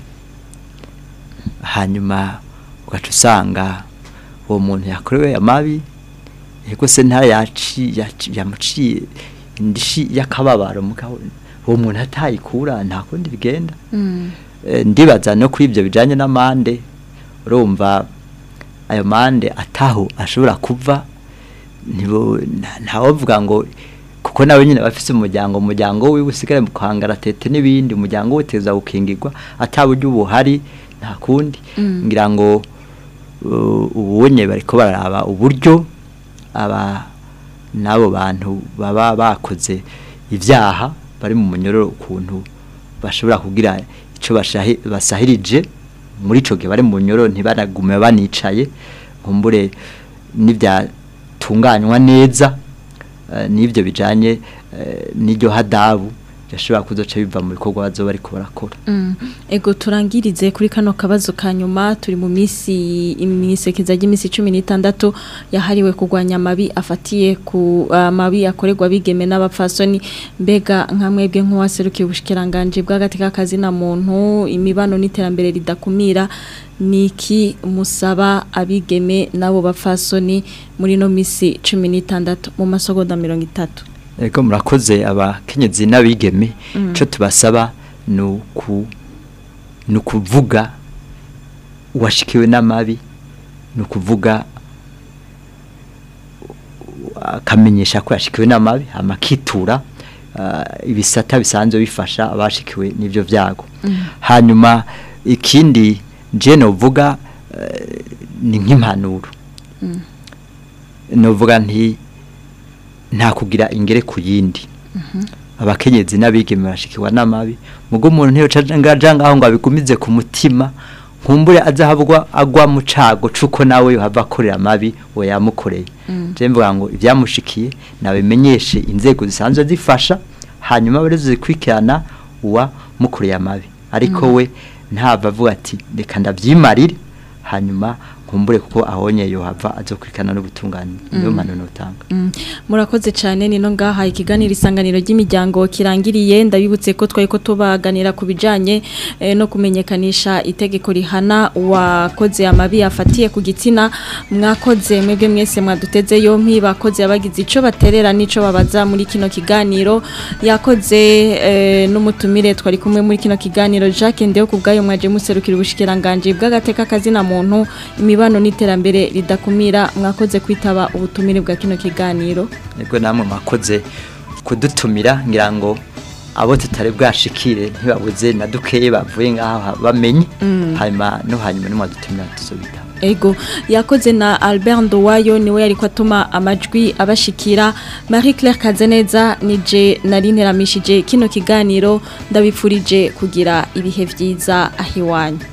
hanyuma ugaca usanga uwo muntu yakorewe amabi yego se nta yaci yaci- yamuciye indishi y'akababaro mugabo uwo muntu atayikura nta kundi bigenda Mm. Eh, ndibaza no kuri ibyo bijanye n'amande urumva ayo mande ataho ashobora kuva ntibo nta- ntawovuga ngo kuko nawe nyine bafise umuryango umuryango wiwe usigare mu kwangara tete n'ibindi umuryango we teza gukingirwa ataburyo ubuhari nta kundi Mm. ngira ngo uh, ubunye bariko bararaba uburyo aba n'abo bantu baba bakoze ibyaha bari mu munyororo ukuntu bashobora kugira icyo bashahi- basahirije muri ico gihe bari mu nyoro ntibanagume banicaye nkumbure n'ibyatunganywa neza eh, n'ibyo bijanye eh, n'iryo hadabu yashobora kuzoca biva mu bikorwa bazoba bariko barakora Mm. Ego turangirize kuri kano kabazo ka nyuma turi mu misi imisekeza y'imisi 16 yahariwe kugwanya amabi afatiye ku amabi akorerwa bigeme n'abapfasoni mbega nka mwebwe nk'uwaserukiye ubushikiranganje bw'agateka kazi na muntu imibano n'iterambere ridakumira niki musaba abigeme nabo bapfasoni muri no misi 16 mu masogonda 30 Ego murakoze abakenyezi n'abigeme ico tubasaba nuku nukuvuga washikiwe n'amabi nukuvuga akamenyesha ko yashikiwe n'amabi amakitura ibisata bisanzwe bifasha abashikiwe n'ivyo vyago hanyuma ikindi je novuga eh, ni nk'impanuro novuga nti nta kugira ingere ku yindi abakenyezi n'abigeme bashikirwa n'amabi mugo umuntu ntiyo ngaja ngaho ngo abigumize ku mutima nkumbure azahabwa agwa mu cago cuko nawe yohava akorera amabi we yamukoreye je mvuga ngo ivyamushikiye nabimenyeshe inzego zisanzwe zifasha hanyuma abarezo zikurikirana uwa mukoreye amabi ariko we ntava avuga ati reka ndavyimarire hanyuma nkumbure kuko ahonye yohava azokurikirana n'ubutungane niyo mpano notanga murakoze cyane nino ngaha ikiganiro isanganiro ry'imiryango kirangiriye ndabibutse ko twari ko tubaganira ku bijyanye eh, no kumenyekanisha itegeko rihana uwakoze amabi afatiye ku gitsina mwakoze mwebwe mwese mwaduteze yompi bakoze abagize icyo baterera n'icyo babaza muri kino kiganiro yakoze eh, n'umutumire twari kumwe muri kino kiganiro Jacques Ndeho ku bwayo mwaje muserukira ubushikiranganje bw'agateka kazina muntu imibano n'iterambere ridakumira mwakoze kwitaba ubutumire bwa kino kiganiro nibwo namwe mwakoze kudutumira ngira ngo abo tutari bwashikire ntibabuze na dukeye bavuye ngaho bamenye hanyuma no hanyuma nimwadutumira tuzobitaba Ego yakoze na Albert Ndowayo niwe yariko atuma amajwi abashikira Marie Claire Kazeneza nije nari nteramishije kino kiganiro ndabifurije kugira ibihe vyiza ahiwanyu